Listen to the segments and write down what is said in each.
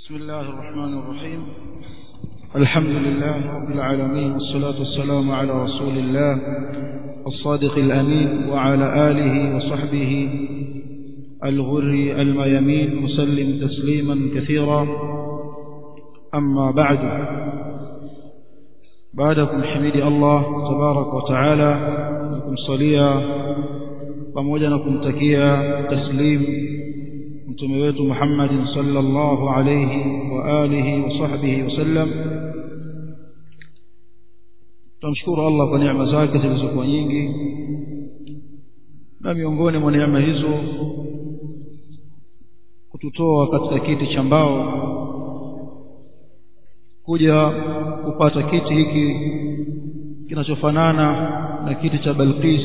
بسم الله الرحمن الرحيم الحمد لله رب العالمين والصلاة والسلام على رسول الله الصادق الأمين وعلى آله وصحبه الغر الميمين وسلم تسليما كثيرا أما بعد بعدكم حميد الله تبارك وتعالى لكم صليا pamoja na kumtakia taslim mtume wetu Muhammad sallallahu alayhi wa alihi wa sahbihi wasallam tumshukuru Allah kwa neema zake zilizokuwa nyingi na miongoni mwa neema hizo kututoa katika kiti cha mbao kuja kupata kiti hiki kinachofanana na kiti cha Balqis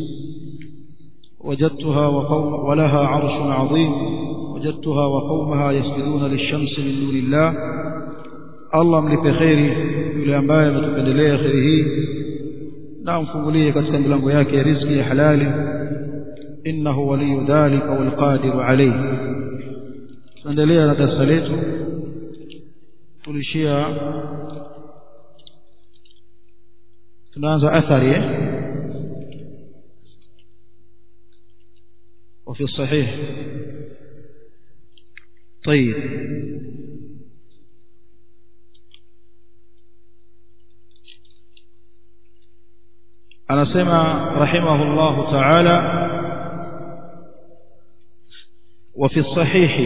وجدتها وقوم ولها عرش عظيم وجدتها وقومها يسجدون للشمس من دون الله الله mlipe kheri yule ambaye ametupendelea kheri hii na amfungulie katika milango yake ya riziki ya halali innahu waliyu dhalika walqadiru alayhi tuendelea na darasa letu tulishia tunaanza athari eh وفي الصحيح طيب أنا سمع رحمه الله تعالى وفي الصحيح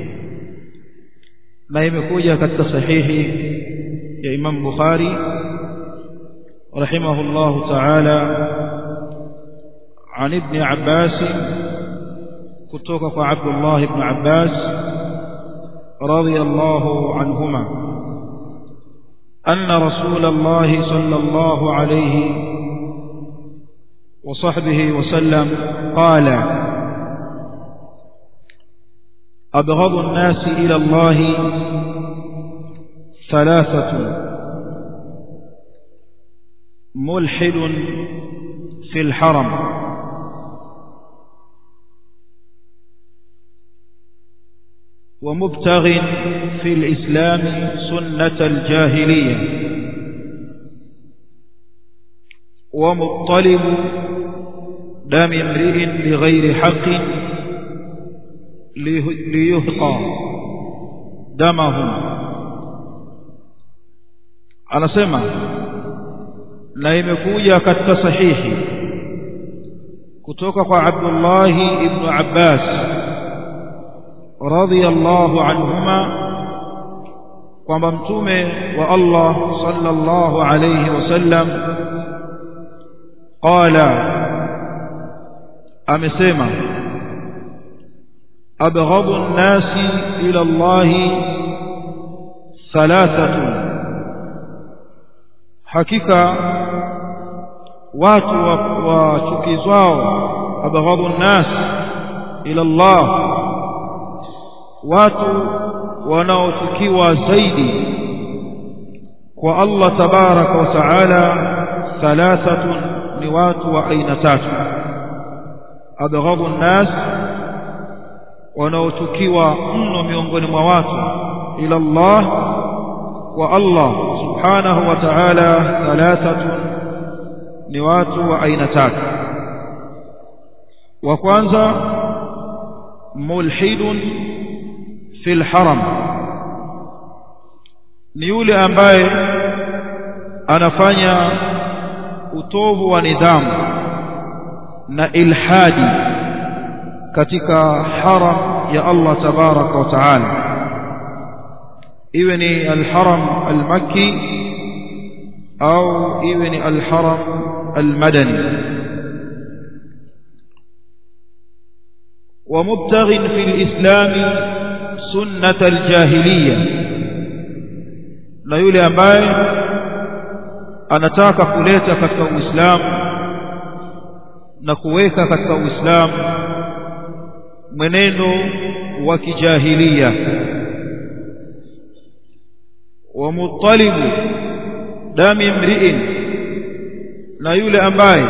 ما يمكوجة كالتصحيح يا إمام بخاري رحمه الله تعالى عن ابن عباس kutoka kwa Abdullah ibn Abbas radiyallahu anhuma anna rasulullah sallallahu alayhi wa sahbihi wa sallam qala أبغض الناس إلى الله ثلاثة ملحد في الحرم ومبتغ في الإسلام سنة الجاهلية ومطلب دم امرئ لغير حق ليهقى دمه anasema na imekuja katika sahihi kutoka kwa Abdullah ibn Abbas radhiyallahu anhuma kwamba mtume wa Allah sallallahu alayhi wasallam qala amesema abghadu an-nasi ila Allah thalathatu hakika watu wachukizwao abghadu an-nas ila Allah watu wanaochukiwa zaidi kwa Allah tabaraka wa taala thalathatun ni watu wa aina tatu abghadhu nnas wanaochukiwa mno miongoni mwa watu ila Allah wa Allah subhanahu wa ta'ala thalathatun ni watu wa aina tatu wa kwanza mulhidun في الحرم ni yule ambaye anafanya utovu wa nidhamu na ilhadi katika haram ya Allah tabaraka wa taala iwe ni alharam almakki au iwe ni alharam almadani ومبتغ في الإسلام sunnat aljahiliya na yule ambaye anataka kuleta katika uislamu na kuweka katika uislamu mwenendo wa kijahilia wa mutalibu dami mri'in na yule ambaye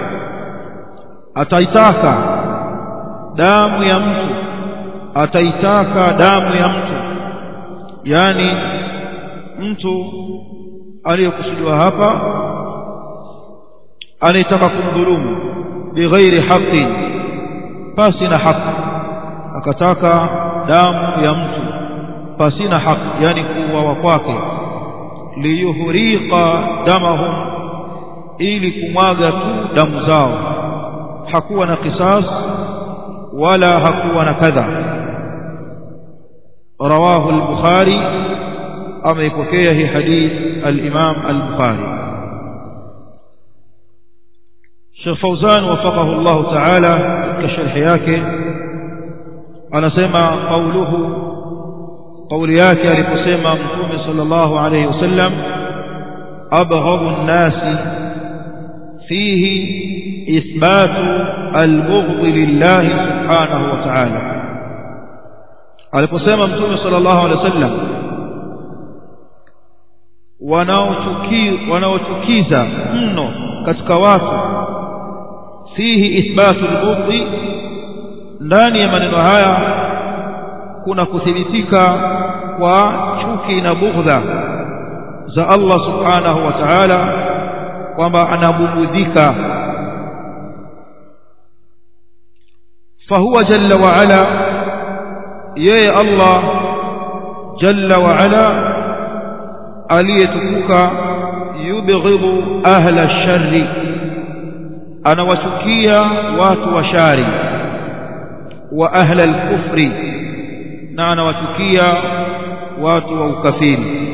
ataitaka damu ya mtu ataitaka damu ya mtu yani mtu aliyekusudiwa hapa anayetaka kumdhulumu bighairi haqi pasi na haki akataka damu ya mtu pasi na haki yani kuuawa kwake liyuhriqa damahum ili kumwaga tu damu zao hakuwa na qisas wala hakuwa na kadha rawahu al-bukhari ameipokea hii hadith al-imam al-bukhari Sheikh Fauzan wafaqahu Allah ta'ala katika sharhi yake anasema qauluhu قولي yake aliposema mtume sallallahu alayhi wasallam abghadu an-nas fihi ithbatu al-bughd lillah subhanahu wa ta'ala aliposema mtume sallallahu alayhi wasallam wanaochukiza mno katika watu fihi ithbatu al-bughd ndani ya maneno haya kuna kuthibitika kwa chuki na bughdha za Allah subhanahu wa ta'ala kwamba anabugudhika fahuwa jalla wa ala yeye Allah jalla wa ala aliyetukuka yubghidhu ahla sharri anawachukia watu wa shari wa ahla al-kufri na anawachukia watu wa ukafiri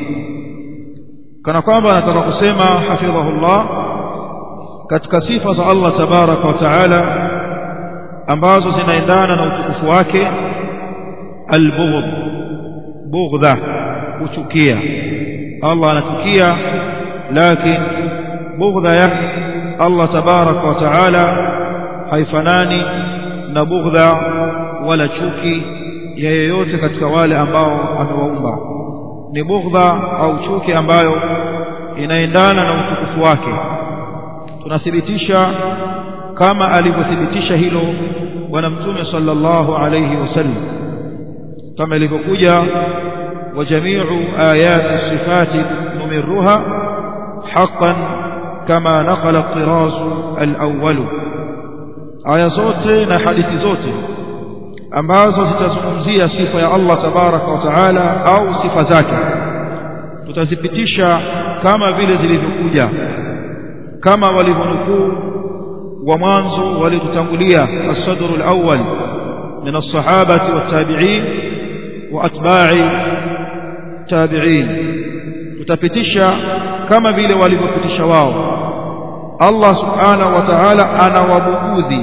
kana kwamba anataka kusema hafidhahullah katika sifa za Allah tabaraka wa taala ambazo zinaendana na utukufu wake albughd bughdha kuchukia Allah anachukia lakini bughdha yake Allah tabaraka wa taala haifanani na bughdha wala chuki ya yeyote katika wale ambao amewaumba ni bughdha au chuki ambayo inaendana na utukufu wake tunathibitisha kama alivyothibitisha hilo bwana mtume sallallahu alayhi wasallam kama ilivyokuja wa jami'u ayati sifati numirruha haqqan kama naqala at-tiraz al-awwal aya zote na hadithi zote ambazo zitazungumzia sifa ya Allah tabaraka wa taala au sifa zake tutazipitisha kama vile zilivyokuja kama walivyonukuu wa mwanzo walitutangulia as-sadr al-awwal min as-sahabati wat-tabi'in wa atba'i tabi'in tutapitisha kama vile walivyopitisha wao Allah subhanahu wa ta'ala anawabugudhi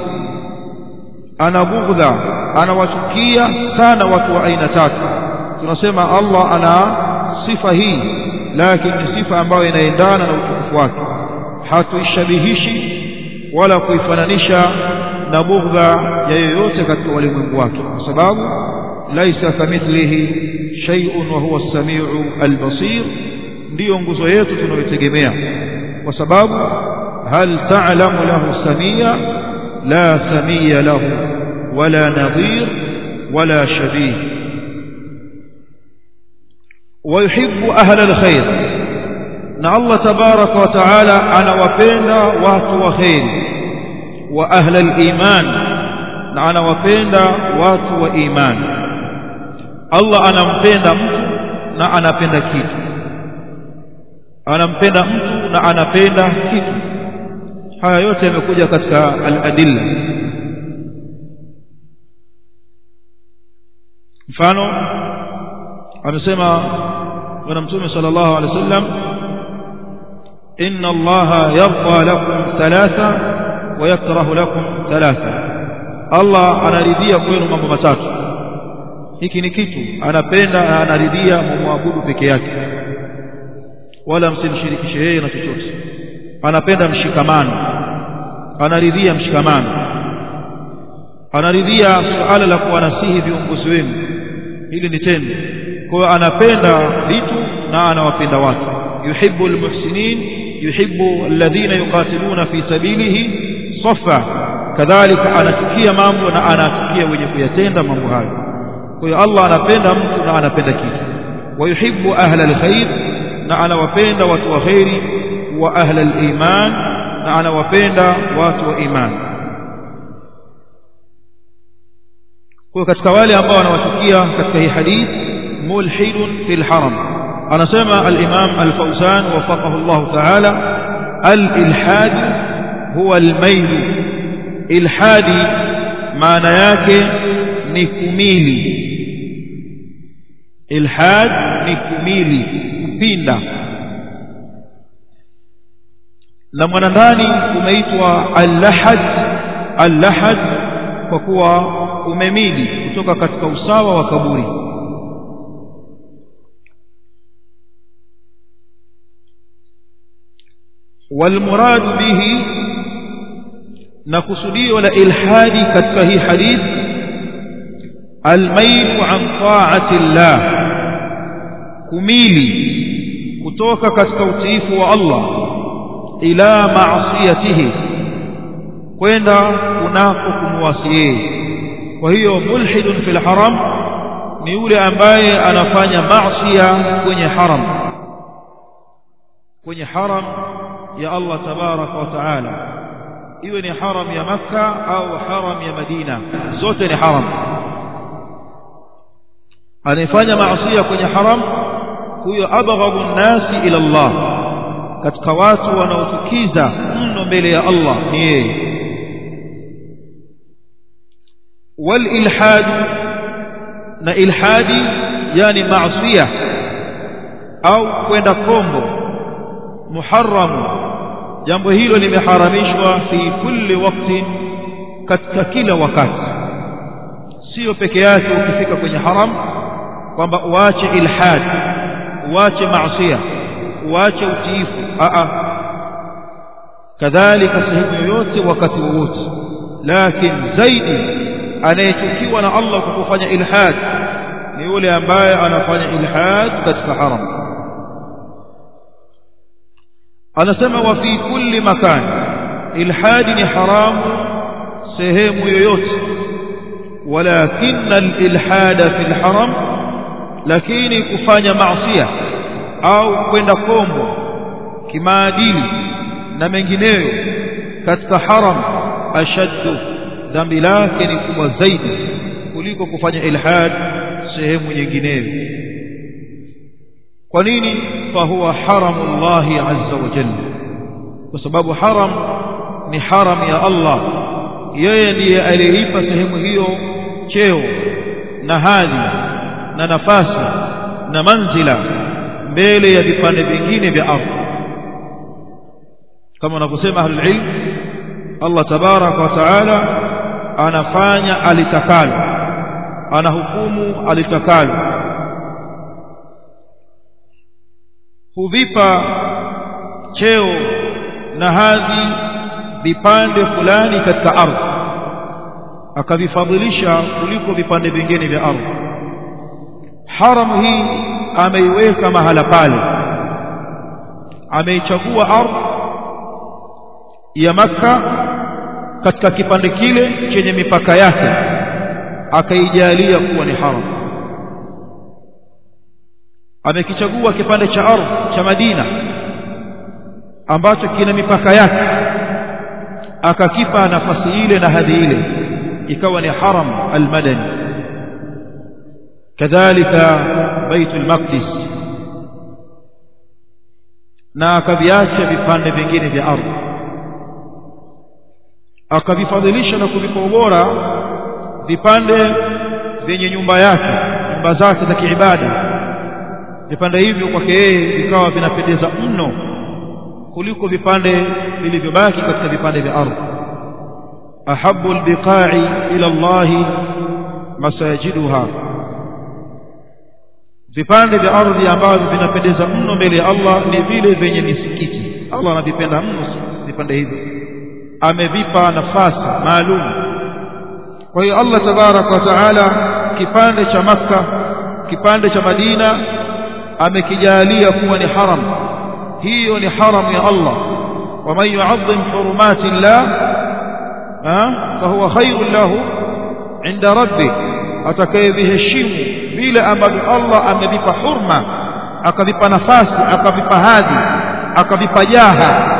anabughdha anawachukia sana watu wa aina tatu tunasema Allah ana sifa hii lakini ni sifa ambayo inaendana na utukufu wake hatuishabihishi wala kuifananisha na bughdha ya yoyote katika walimwengu wake kwa sababu laisa kamithlihi shay'un wa huwa as-sami'u al-basir ndiyo nguzo yetu tunayotegemea kwa sababu hal ta'lamu lahu samia la samia lahu wala nadhir wala shabih ويحب أهل الخير na Allah tabaraka wa taala anawapenda watu wa khairi wa ahla al-iman na anawapenda watu wa iman Allah anampenda mtu na anapenda kitu anampenda mtu na anapenda kitu haya yote yamekuja katika al-adilla mfano amesema bwana mtume sallallahu alaihi wasallam inna allaha yarda lakum thalatha wa yakrahu lakum thalatha Allah anaridhia kwenu mambo matatu hiki ni kitu anapenda na anaridhia mumwabudu peke yake wala msimshirikishe yeye na chochote anapenda mshikamano anaridhia mshikamano anaridhia suala la kuwanasihi viongozi wenu hili ni tendo kwa hiyo anapenda vitu na anawapenda watu yuhibbu almuhsinin yuhibbu alladhina yuqatiluna fi sabilihi safa kadhalika anachukia mambo na anachukia wenye kuyatenda mambo hayo kwa hiyo Allah anapenda mtu na anapenda kitu wayuhibbu ahla alkhair na anawapenda watu wa khairi wa ahla aliman na anawapenda watu wa imani kwa katika wale ambao wanawachukia katika hii hadith mulhidun fil haram anasema al-imam al-fawzan wafaqahu Allah ta'ala al-ilhad huwa al-mayl ilhadi maana yake ni kumili ilhad ni kumili kupinda na mwanandani umeitwa al-lahad al-lahad kwa kuwa umemili kutoka katika usawa wa kaburi والمراد به نقصدي ولا إلحادي كتفه حديث الميل عن طاعة الله كميلي كتوك كتوتيف والله إلى معصيته kwenda kunako kumwasi yeye kwa hiyo mulhidun fil haram ni yule ambaye anafanya maasiya kwenye haram kwenye haram ya Allah tabaraka wa taala iwe ni haram ya makka au haram ya madina zote ni haram anayefanya maasiya kwenye haram huyo abghadhu nnasi ila Allah katika watu wanaotukiza mno mbele ya Allah ni yeye والإلحاد na ilhadi yani maasiya au kwenda kombo muharram jambo hilo limeharamishwa fi kulli waktin katika kila wakati sio peke yake ukifika kwenye haram kwamba uache ilhad uache maasiya uache utiifu a a kadhalika sehemu yoyote wakati wowote lakini zaidi anayechukiwa na Allah kwa kufanya ilhad ni yule ambaye anafanya ilhad katika haram anasema wa fi kulli makan ilhad ni haramu sehemu yoyote walakin alilhad fi alharam lakini kufanya maasiya au kwenda kombo kimaadili na mengineyo katika haram ashaddu dhambi lake ni kubwa zaidi kuliko kufanya ilhad sehemu nyingineyo kwa nini fa huwa haramu Allah azza wa jalla kwa sababu haram ni haram ya Allah yeye ndiye aliyeipa sehemu hiyo cheo na hadhi na nafasi na manzila mbele ya vipande vingine vya ardhi kama wanavyosema ahlul ilm Allah tabaraka wa taala anafanya alitakalo anahukumu alitakalo huvipa cheo na hadhi vipande fulani katika ardhi akavifadhilisha kuliko vipande vingine vya ardhi haramu hii ameiweka mahala pale ameichagua ardhi ya Makka katika kipande kile chenye mipaka yake akaijalia kuwa ni haram amekichagua kipande cha ardhi cha Madina ambacho kina mipaka yake akakipa nafasi ile na hadhi ile ikawa ni haram almadani kadhalika baitul maqdis na akaviacha vipande vingine vya ardhi akavifadhilisha na kuvipa ubora vipande vyenye nyumba yake nyumba zake za kiibada vipande hivyo kwake yeye vikawa vinapendeza mno kuliko vipande vilivyobaki katika vipande vya ardhi ahabu albiqa'i ila Allah masajiduha vipande vya ardhi ambavyo vinapendeza mno mbele ya Allah ni vile vyenye misikiti Allah anavipenda mno vipande hivyo amevipa nafasi maalum kwa hiyo Allah tabarak wa taala kipande cha Makka kipande cha Madina amekijalia kuwa ni haram hiyo ni haram ya Allah ومن يعظم حرمات الله فهو خير له عند ربه atakayeviheshimu vile ambavyo Allah amevipa hurma akavipa nafasi akavipa hadhi akavipa jaha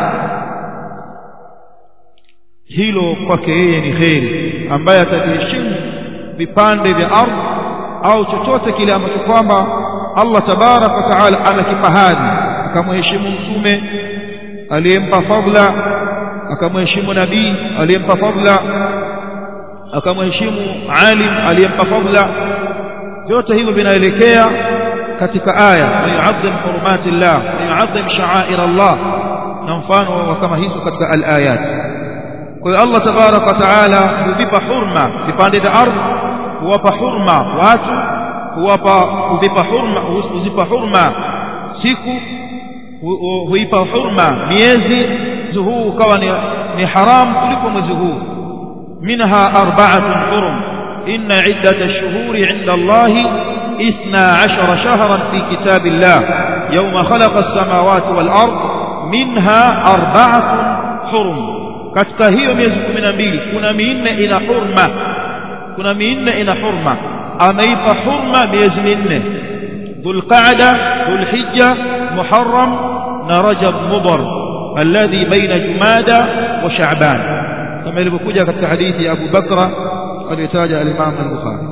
hilo kwake yeye ni kheri ambaye ataviheshimu vipande vya ardhi au chochote kile ambacho kwamba Allah tabarak wa taala amekipa hadhi akamheshimu mtume aliyempa fadla akamheshimu nabii aliyempa fadla akamheshimu alim aliyempa fadla vyote hivyo vinaelekea katika aya yu'azzim hurumati llah yu'azzim sha'air Allah na mfano wa kama hizo katika al-ayat kwa hiyo Allah tabarak wa taala huvipa hurma vipande vya ardhi huwapa hurma watu huwapa huvipa hurma huzipa hurma siku huipa hurma miezi mwezi huu ukawa ni, ni haram kuliko mwezi huu minha arba'atun hurum inna iddata ash-shuhuri 'inda Allah 12 shahran fi kitabillah yawma khalaqa as-samawati wal ard minha arba'atun hurum katika hiyo miezi 12 kuna minne ina hurma kuna minne ina hurma ameipa hurma miezi minne dhulqa'da dhulhijja muharram na rajab mudhar alladhi baina jumada wa sha'ban kama ilivyokuja katika hadithi ya Abu Bakra aliyotaja al-Imam al-Bukhari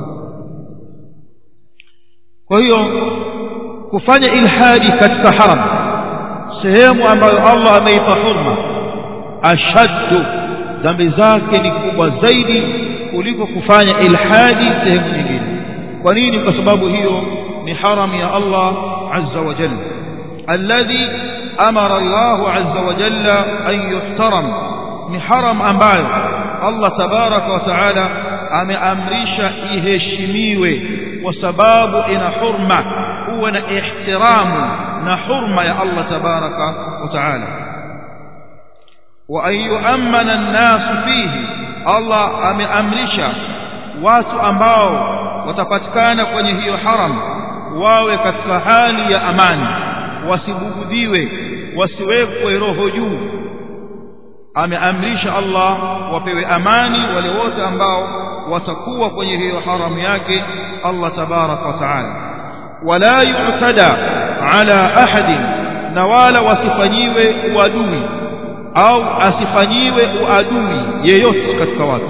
kwa hiyo kufanya ilhadi katika haram sehemu ambayo Allah ameipa hurma ashaddu dhambi zake ni kubwa zaidi kuliko kufanya ilhadi sehemu nyingine kwa nini kwa sababu hiyo ni haram ya Allah azza wa jalla alladhi amara Allah azza wa jalla an yuhtaram ni haram ambayo Allah tabaraka wa taala ameamrisha iheshimiwe kwa sababu ina hurma huwa na ihtiramu na hurma ya Allah tabaraka wa taala wa an yu'ammana an-nas fihi Allah ameamrisha watu ambao watapatikana kwenye hiyo haram wawe katika hali ya amani wasibugudhiwe wasiwekwe roho juu ameamrisha Allah wapewe amani wale wote ambao watakuwa kwenye hiyo haramu yake Allah tabarak wa taala wala yu'tada ala ahadin na wala wasifanyiwe uadui au asifanyiwe uadui yeyote katika watu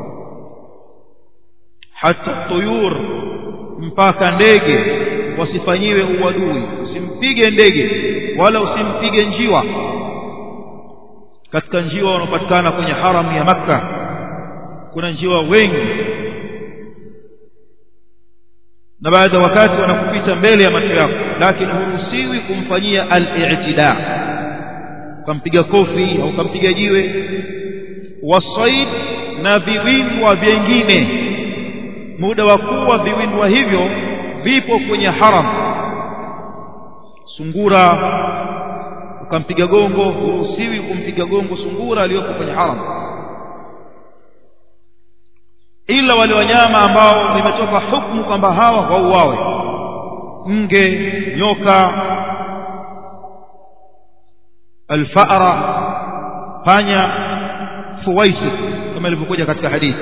hata tuyur mpaka ndege wasifanyiwe uadui usimpige ndege wala usimpige njiwa katika njiwa wanaopatikana kwenye haramu ya makka kuna njiwa wengi na baadhi ya wakati wanakupita mbele ya macho yako lakini huruhusiwi kumfanyia al-i'tida ukampiga kofi au ukampiga jiwe wasaid na viwindwa vyengine muda wa kuwa viwindwa hivyo vipo kwenye haram sungura ukampiga gongo huruhusiwi kumpiga gongo sungura aliyopo kwenye haram ila wale wanyama ambao nimetoka hukumu kwamba hawa wauawe nge nyoka alfara panya fuwaisi kama ilivyokuja katika hadithi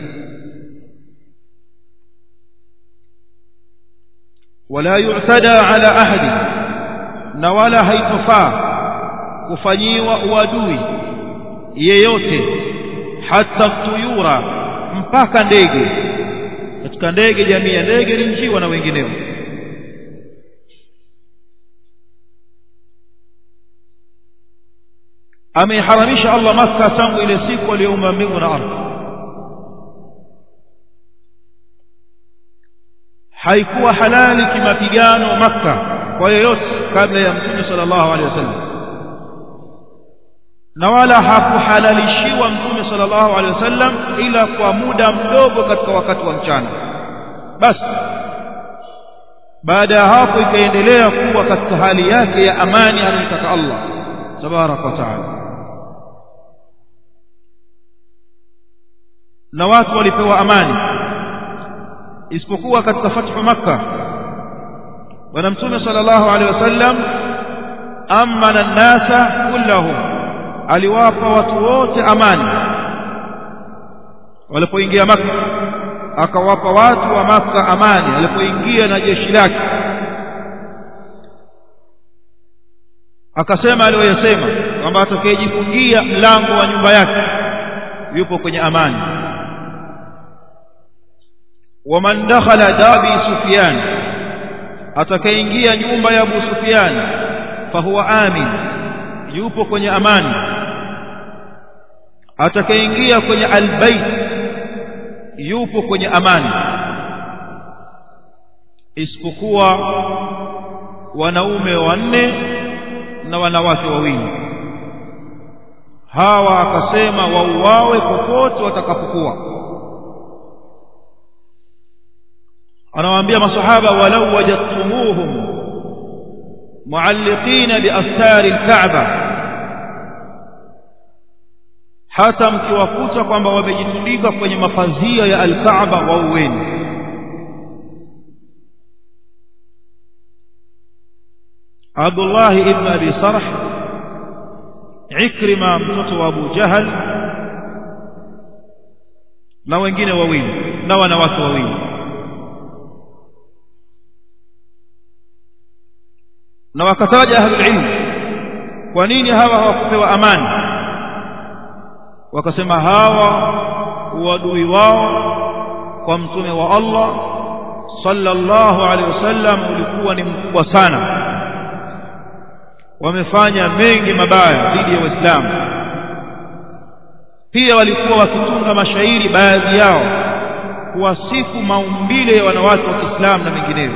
wala yu'tada ala ahadi na wala haitofaa kufanyiwa uadui yeyote hata tuyura mpaka ndege katika ndege jamii ya ndege ni njiwa na wengineo ameiharamisha Allah Makka tangu ile siku aliyoumba mbingu na ardhi haikuwa halali kimapigano Makka kwa yoyote kabla ya Mtume sallallahu alaihi wasallam na wala hakuhalalishiwa Mtume sallallahu alaihi wasallam ila kwa muda mdogo katika wakati wa mchana basi baada ya hapo ikaendelea kuwa katika hali yake ya amani anayotaka Allah tabarak wa taala na watu walipewa amani isipokuwa katika fathu makka bwana mtume sallallahu alaihi wasallam amana an-nasa kullahum aliwapa watu wote amani walipoingia makka akawapa watu wa maka amani alipoingia na jeshi lake akasema aliyoyasema kwamba atakayejifungia mlango wa nyumba yake yupo kwenye amani waman dakhala dabi sufyan atakayeingia nyumba ya abu sufyan fahuwa amin yupo kwenye amani atakayeingia kwenye albayt yupo kwenye amani isipokuwa wanaume wanne na wanawake wawili hawa akasema wauawe popote watakapokuwa anawaambia masahaba walau wajadtumuhum mualliqina biastari alkaaba hata mkiwakuta kwamba wamejitundika kwenye mapazia ya alkaaba wauweni Abdullah ibn Abi Sarh Ikrima mtoto wa Abu Jahal na wengine wawili na wanawake wawili na wakataja ahlul ilm kwa nini hawa hawakupewa amani wakasema hawa uadui wao kwa mtume wa Allah sallallahu alaihi wasallam ulikuwa ni mkubwa sana wamefanya mengi mabaya dhidi ya Waislamu pia walikuwa wakitunga mashairi baadhi yao kuwasifu maumbile ya wanawake wa Kiislamu na mengineyo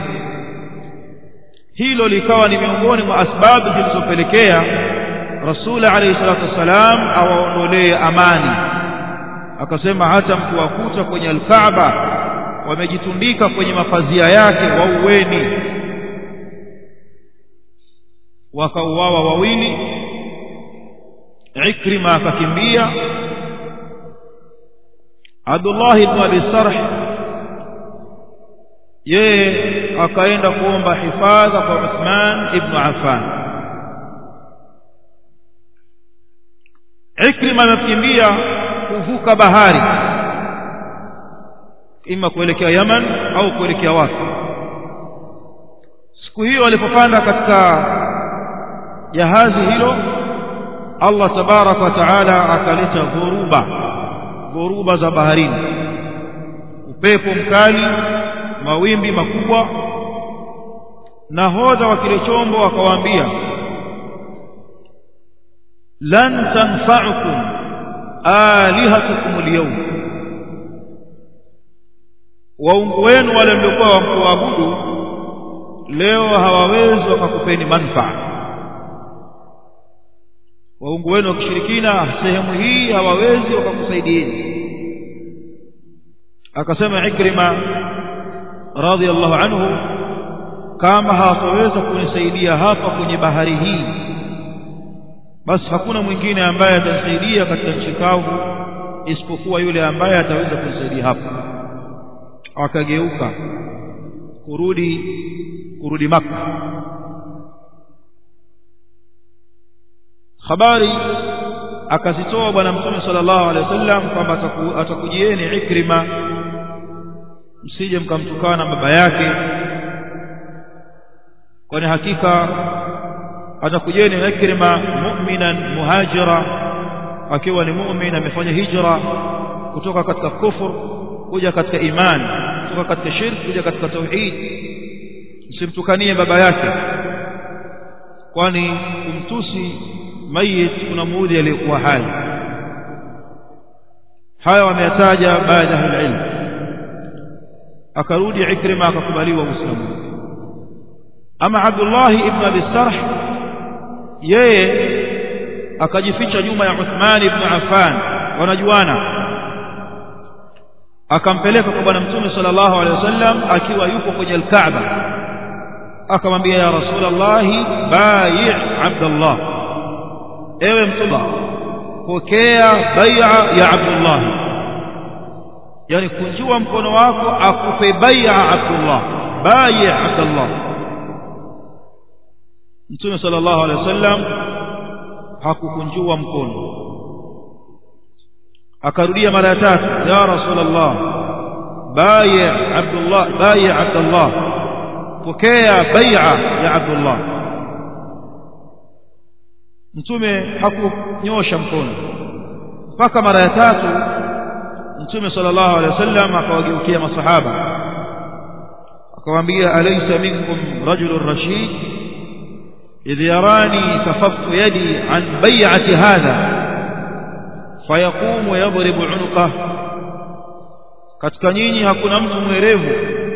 hilo likawa ni miongoni mwa asbabu zilizopelekea Rasul alayhi salatu wasalam awaondolee amani akasema hata mkiwakuta kwenye alkaaba wamejitundika kwenye mapazia yake wauweni wakauawa wawili Ikrima akakimbia Abdullah ibn Abi Sarh yeye akaenda kuomba hifadha kwa Uthman ibn Affan Ikrima amekimbia kuvuka bahari ima kuelekea Yaman au kuelekea wapi siku hiyo alipopanda katika jahazi hilo Allah tabaraka wa taala akaleta dhoruba dhoruba za baharini upepo mkali mawimbi makubwa nahodha wa kile chombo akawaambia lan tanfa'ukum alihatukum alyawm waungu wenu wale mliokuwa wamkuabudu leo hawawezi wakakupeni manfaa waungu wenu wa kishirikina sehemu hii hawawezi wakakusaidieni akasema Ikrima radhiallahu anhu kama hawataweza kunisaidia hapa kwenye bahari hii basi hakuna mwingine ambaye atanisaidia katika nchi kavu isipokuwa yule ambaye ataweza kunisaidia hapa akageuka kurudi kurudi maka habari akazitoa bwana mtume sallallahu alaihi wasallam kwamba atakujieni Ikrima msije mkamtukana baba yake kwani hakika atakujeni Ikrima mu'minan muhajira akiwa ni mu'min amefanya hijra kutoka katika kufur kuja katika imani kutoka katika shirk kuja katika tauhid msimtukanie baba yake kwani kumtusi mayit unamuudhi aliyekuwa hai haya wameyataja baadhi ya ilmu akarudi Ikrima akakubaliwa Uislamu ama Abdullah ibn Abi Sarh yeye akajificha nyuma ya Uthman ibn Affan wanajuana akampeleka kwa bwana mtume sallallahu alaihi wasallam akiwa yupo kwenye al-Kaaba akamwambia ya Rasulullah bai' Abdullah ewe mtume pokea bai'a ya Abdullah yani kunjua mkono wako akupe bai'a Abdullah bai' Abdullah Mtume sallallahu alaihi wasallam hakukunjua mkono akarudia mara ya tatu ya Rasulullah بايع عبد الله بايع عبد الله pokea bai'a ya Abdullah mtume hakunyosha mkono mpaka mara ya tatu mtume sallallahu alaihi wasallam akawageukia masahaba akawaambia alaysa minkum rajulun rashid idh yarani kafaftu yadi an bai'ati hadha fayaqumu yadribu unuqah katika nyinyi hakuna mtu mwerevu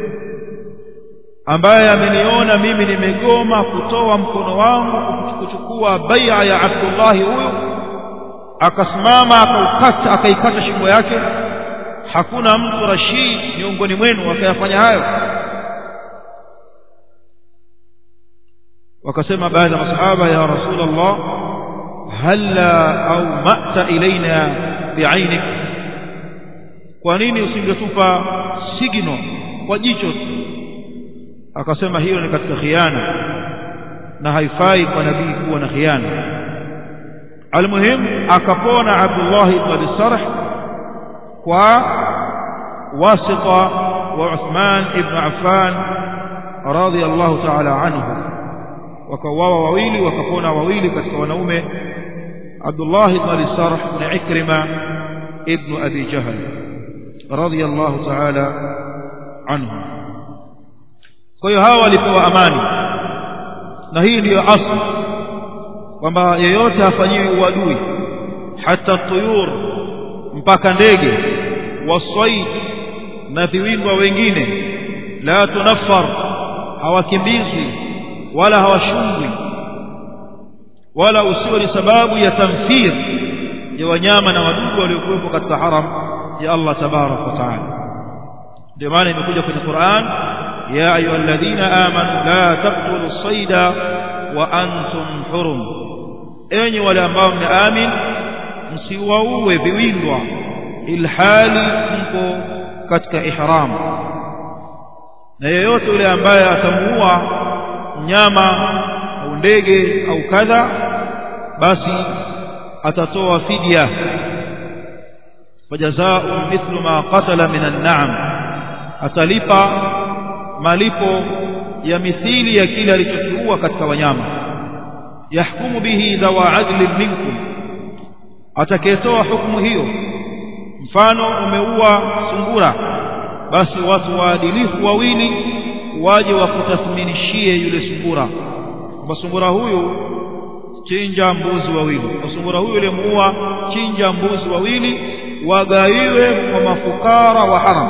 ambaye ameniona mimi nimegoma kutoa mkono wangu kuchukua bai'a ya Abdullah huyu akasimama akaukata akaikata shingo yake hakuna mtu rashid miongoni mwenu akayafanya hayo wakasema baadhi ya masahaba ya rasulullah halla au ma'ta ilaina bi'ainik kwa nini usingetupa signo kwa jicho tu akasema hiyo ni katika khiana na haifai kwa nabii kuwa na khiana almuhim akapona Abdullah ibn Abi Sarh kwa wasita wa Uthman ibn Affan radiyallahu ta'ala anhu wakawawa wawili wakapona wawili katika wanaume Abdullah ibn Abi Sarh na Ikrima ibn Abi Jahl radiyallahu ta'ala anhu kwa hiyo hawa walipewa amani na hii ndiyo asli kwamba yeyote afanyiwe uadui hata tuyur mpaka ndege waswaid na viwindwa wengine la tunaffar hawakimbizwi wala hawashungwi wala usiwe ni sababu ya tamthir ya wanyama na wadudu waliokuwepo katika haram ya Allah tabarak wa taala ndio maana imekuja kwenye Qur'an ya ayyuhalladhina amanu la taqtulu as-sayda wa antum hurum enyi wale ambao mmeamin msiwaue viwindwa ilhali mko katika ihram na yeyote yule ambaye atamuua mnyama au ndege au kadha basi atatoa fidya fajazau mithlu ma qatala min an-na'am atalipa malipo ya mithili ya kile alichokiua katika wanyama yahkumu bihi dhawa adlin minkum atakayetoa hukumu hiyo mfano umeua sungura basi watu waadilifu wawili waje wakutathminishie yule sungura kwamba sungura huyu chinja mbuzi wawili kwa sungura huyu uliyemuua chinja mbuzi wawili wagawiwe kwa mafukara wa haram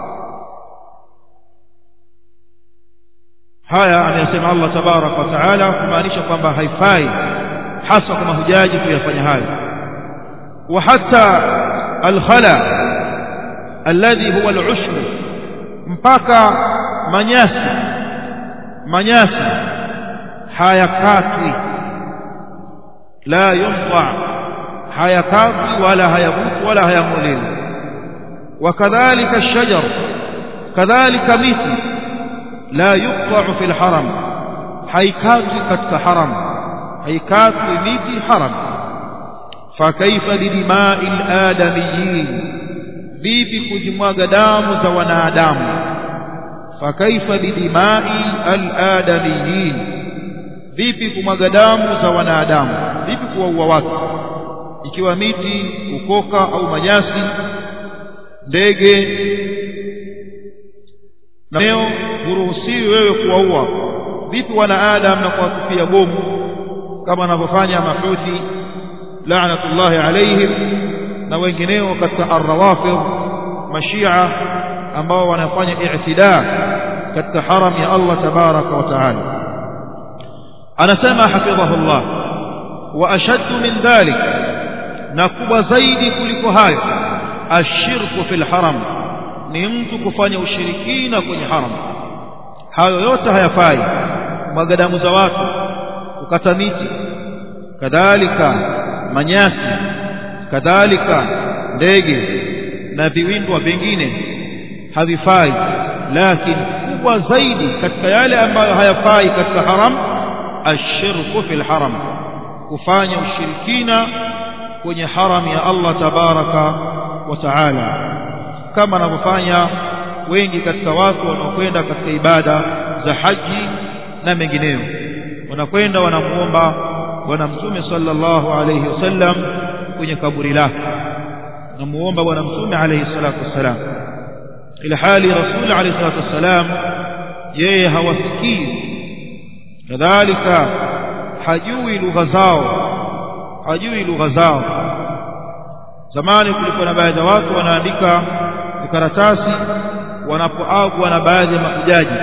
haya anayasema Allah tabarak wa taala kumaanisha kwamba haifai hasa kwa mahujaji kuyafanya hayo wa hata alkhala alladhi huwa alushr mpaka manyasi manyasi hayakatwi la yumta hayakatwi wala hayabutu wala hayamulili wakadhalika الشجر كذلك miti لا يقطع في الحرم haikatwi katika haram haikatwi miti haram fakaifa bidimai aladamiyin vipi kujimwaga damu za wanadamu fakaifa bidimai aladamiyin vipi kumwaga damu za wanadamu vipi kuwaua watu ikiwa miti ukoka au manyasi ndege nao huruhusiwi wewe kuwaua vipi wanaadam na kuwatupia bomu kama wanavyofanya mahuthi laanatullahi alaihim na wengineo katika arrawafid mashia ambao wanafanya i'tida katika haram ya Allah tabaraka wa taala anasema hafidhahullah wa ashaddu min dhalik na kubwa zaidi kuliko hayo ashirku fil haram ni mtu kufanya ushirikina kwenye haram hayo yote hayafai mwaga damu za watu kukata miti kadhalika manyasi kadhalika ndege na viwindwa vingine havifai lakini kubwa zaidi katika yale ambayo hayafai katika haram ashirku fil haram kufanya ushirikina kwenye haram ya Allah tabaraka wa taala kama anavyofanya wengi katika watu wanaokwenda katika ibada za haji na mengineyo wanakwenda wanamuomba bwana mtume sallallahu alayhi wasallam kwenye kaburi lake namuomba bwana mtume alayhi salatu wassalam ila hali rasul alayhi salatu wassalam yeye hawasikii kadhalika hajui lugha zao hajui lugha zao zamani kulikuwa na baadhi ya watu wanaandika karatasi wanapoagwa na baadhi ya mahujaji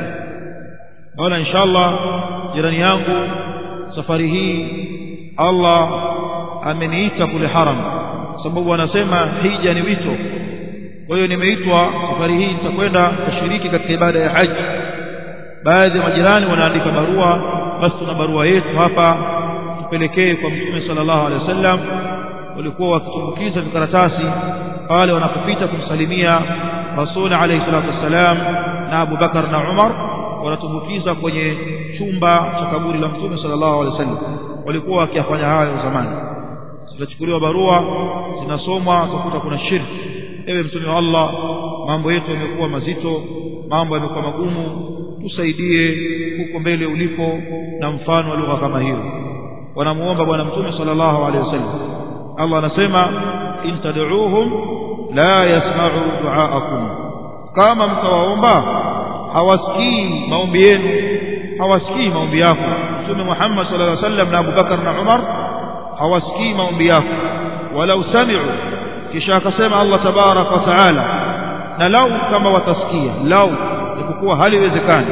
naona inshallah jirani yangu safari hii Allah ameniita kule haram sababu wanasema hija ni wito kwa hiyo nimeitwa safari hii nitakwenda kushiriki katika ibada ya haji baadhi ya majirani wanaandika barua basi tuna barua yetu hapa tupelekee kwa mtume sallallahu alaihi wasallam walikuwa wakitumbukiza vikaratasi pale wanapopita kumsalimia rasul alayhi salatu wassalam na Abu Bakar na Umar wanatumbukiza kwenye chumba cha kaburi la mtume sallallahu alaihi wasallam walikuwa wakiyafanya hayo zamani zinachukuliwa barua zinasomwa utakuta kuna shirki ewe mtume wa Allah mambo yetu yamekuwa mazito mambo yamekuwa magumu tusaidie huko mbele ulipo na mfano wa lugha kama hiyo wanamuomba bwana mtume sallallahu alaihi wasallam Allah anasema in tad'uuhum la yasma'u du'aakum kama mtawaomba hawasikii maombi yenu hawasikii maombi yako mtume Muhammad sallallahu alaihi wasallam na Abu Bakar na Umar hawasikii maombi yako walau sami'u kisha akasema Allah tabarak wa taala na lau kama watasikia lau ikuwa haliwezekani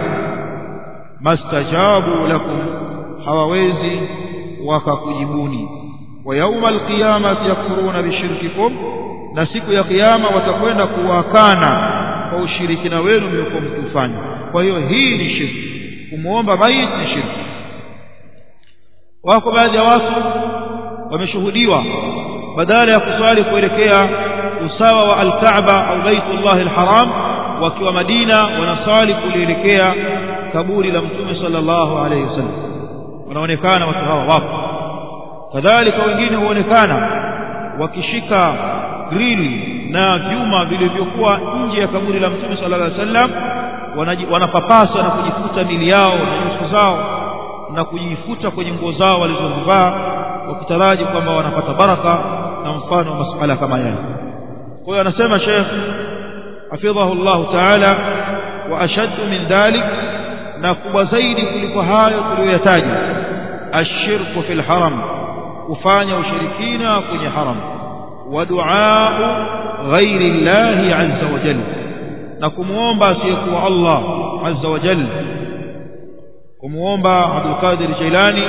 mastajabu lakum hawawezi wakakujibuni wa yauma alqiyamati yakfuruna bishirkikum na siku ya kiyama watakwenda kuwakana kwa ushirikina wenu mliokuwa mkifanya kwa hiyo hii ni shirki kumwomba maiti ni shirki wako baadhi ya watu wameshuhudiwa badala ya kusali kuelekea usawa wa alkaaba au baitullah alharam wakiwa madina wanasali kulielekea kaburi la mtume sallallahu alayhi wasallam wanaonekana watu hawa wapo kadhalika wengine huonekana wakishika grili na vyuma vilivyokuwa nje ya kaburi la mtume sallallahu alaihi wasallam wanapapasa na kujifuta mili yao na nyuso zao na kujifuta kwenye nguo zao walizozivaa wakitaraji kwamba wanapata baraka na mfano wa masuala kama yale kwa hiyo anasema Sheikh hafidhahu Allah Ta'ala wa ashaddu min dhalik na kubwa zaidi kuliko hayo tuliyoyataja ashirku fil haram kufanya ushirikina kwenye haram wa duaa ghairi llahi azza wa jalla na kumuomba asiyekuwa Allah azza wa jalla kumuomba Abdul Qadir Jailani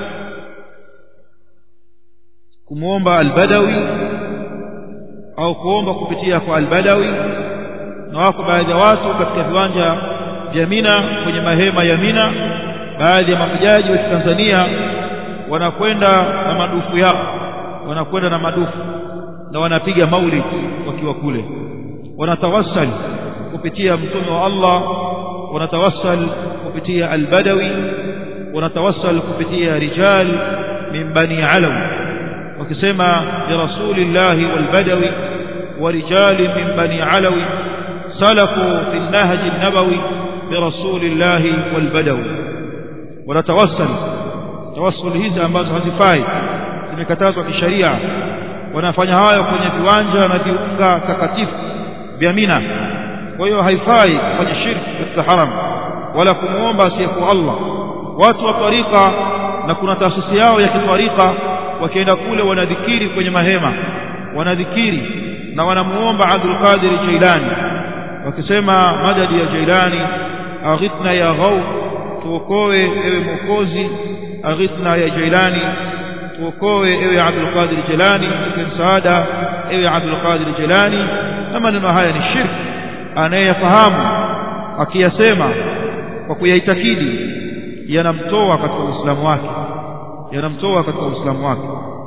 kumuomba Al-Badawi au kuomba kupitia kwa Al-Badawi na wako baadhi ya watu katika viwanja vya Mina kwenye mahema ya Mina baadhi ya mahujaji wa Tanzania wanakwenda na madufu yao wanakwenda na madufu na wanapiga maulid wakiwa kule wanatawassal kupitia mtume wa Allah wanatawassal kupitia al-Badawi wanatawassal kupitia rijal min bani Alaw wakisema ya rasulillahi wal-Badawi wa rijal min bani Alawi salaku fi an-nahj an-nabawi birasulillahi wal-Badawi wanatawassal tawassul hizi ambazo hazifai zimekatazwa kisheria wanafanya hayo kwenye viwanja na viunga takatifu vya Mina kwa hiyo haifai kufanya shirki katika haram wala kumuomba asiyekuwa Allah watu wa tarika na kuna taasisi yao ya kitwarika wakienda kule wanadhikiri kwenye mahema wanadhikiri na wanamuomba Abdul Qadir Jailani wakisema madadi ya Jailani aghithna ya ghaw tuokoe ewe mwokozi aghithna ya Jailani tuokoe ewe Abdul Qadir Jilani tupe msaada ewe Abdul Qadir Jilani na maneno haya ni shirki anayeyafahamu akiyasema kwa kuyaitakidi yanamtoa katika Uislamu wake yanamtoa katika Uislamu wake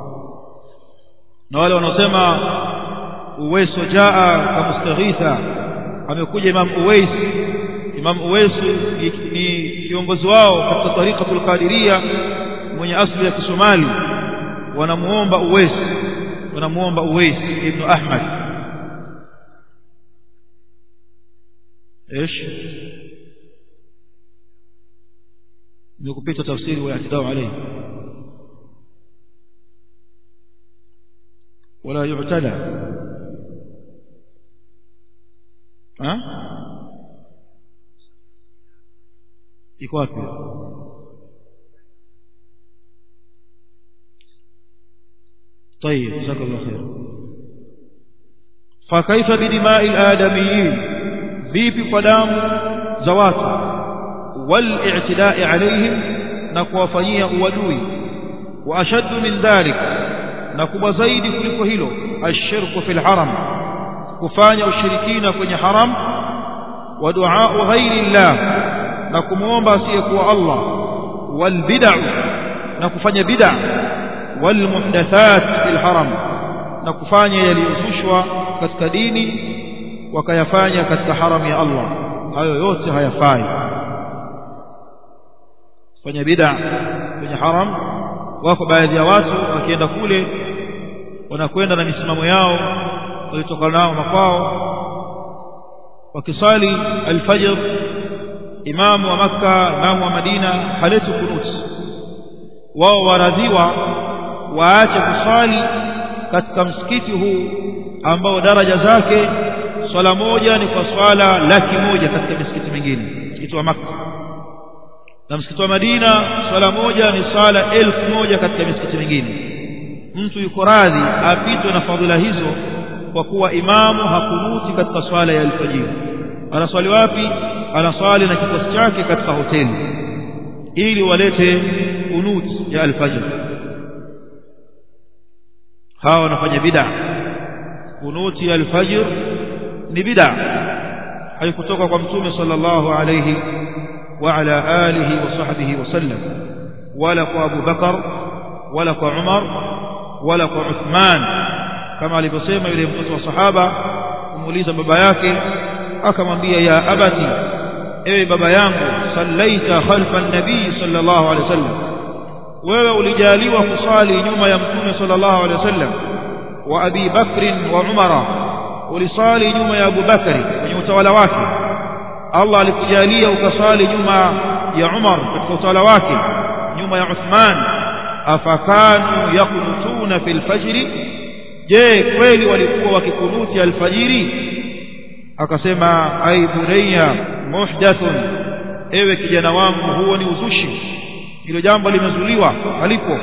na wale wanaosema uweso jaa kamustaghitha amekuja Imam Uwais Imam Uwais ni kiongozi wao katika tariqatul Qadiria mwenye asili ya Kisomali wanamuomba Uwais wanamuomba Uwais ibn Ahmad ايش nikupita tafsiri wa i'tidau alayhi wala yu'tada ha iko wapi طيب جزاك الله خير فكيف بدماء الآدميين vipi kwa damu za watu والاعتداء عليهم na kuwafanyia uadui wa ashaddu min dhalik na kubwa zaidi kuliko hilo ashirku fil haram kufanya ushirikina kwenye haram wa du'a ghairi llah na kumuomba asiyekuwa Allah wal bid'ah na kufanya bid'ah wal muhdathat fil haram na kufanya yaliyozushwa katika dini wakayafanya katika haram ya Allah hayo yote hayafai fanya bid'a kwenye haram wako baadhi ya watu wakienda kule wanakwenda na misimamo yao walitoka nao makwao wakisali alfajr imamu wa makka imamu wa madina haleti kunut wao waradhiwa waache kusali katika msikiti huu ambao daraja zake swala moja ni kwa swala laki moja katika misikiti mingine msikiti wa makka na msikiti wa Madina swala moja ni swala elfu moja katika misikiti mingine mtu yuko radhi apitwe na fadhila hizo kwa kuwa imamu hakunuti katika swala ya alfajiri anaswali wapi anaswali na kikosi chake katika hoteli ili walete kunuti ya alfajiri hawa wanafanya bid'a kunuti ya alfajir ni bid'a haikutoka kwa mtume sallallahu alayhi وعلى آله وصحبه وسلم ولا أبو بكر ولا عمر ولا عثمان كما alivyosema yule mtoto wa sahaba kumuuliza baba yake akamwambia ya abati ewe baba yangu sallaita khalfa an-nabii sallallahu alaihi wasallam wewe ulijaliwa kusali nyuma ya mtume sallallahu alaihi wasallam wa abi bakr wa umara ulisali nyuma ya abu bakari kwenye utawala wake Allah alikujalia ukasali nyuma ya Umar katika utawala wake nyuma ya Uthman afakanu yakunutuna fil fajri je kweli walikuwa wakikunuti alfajiri akasema ai bunayya muhdathun ewe kijana wangu huo ni uzushi hilo jambo limezuliwa halipo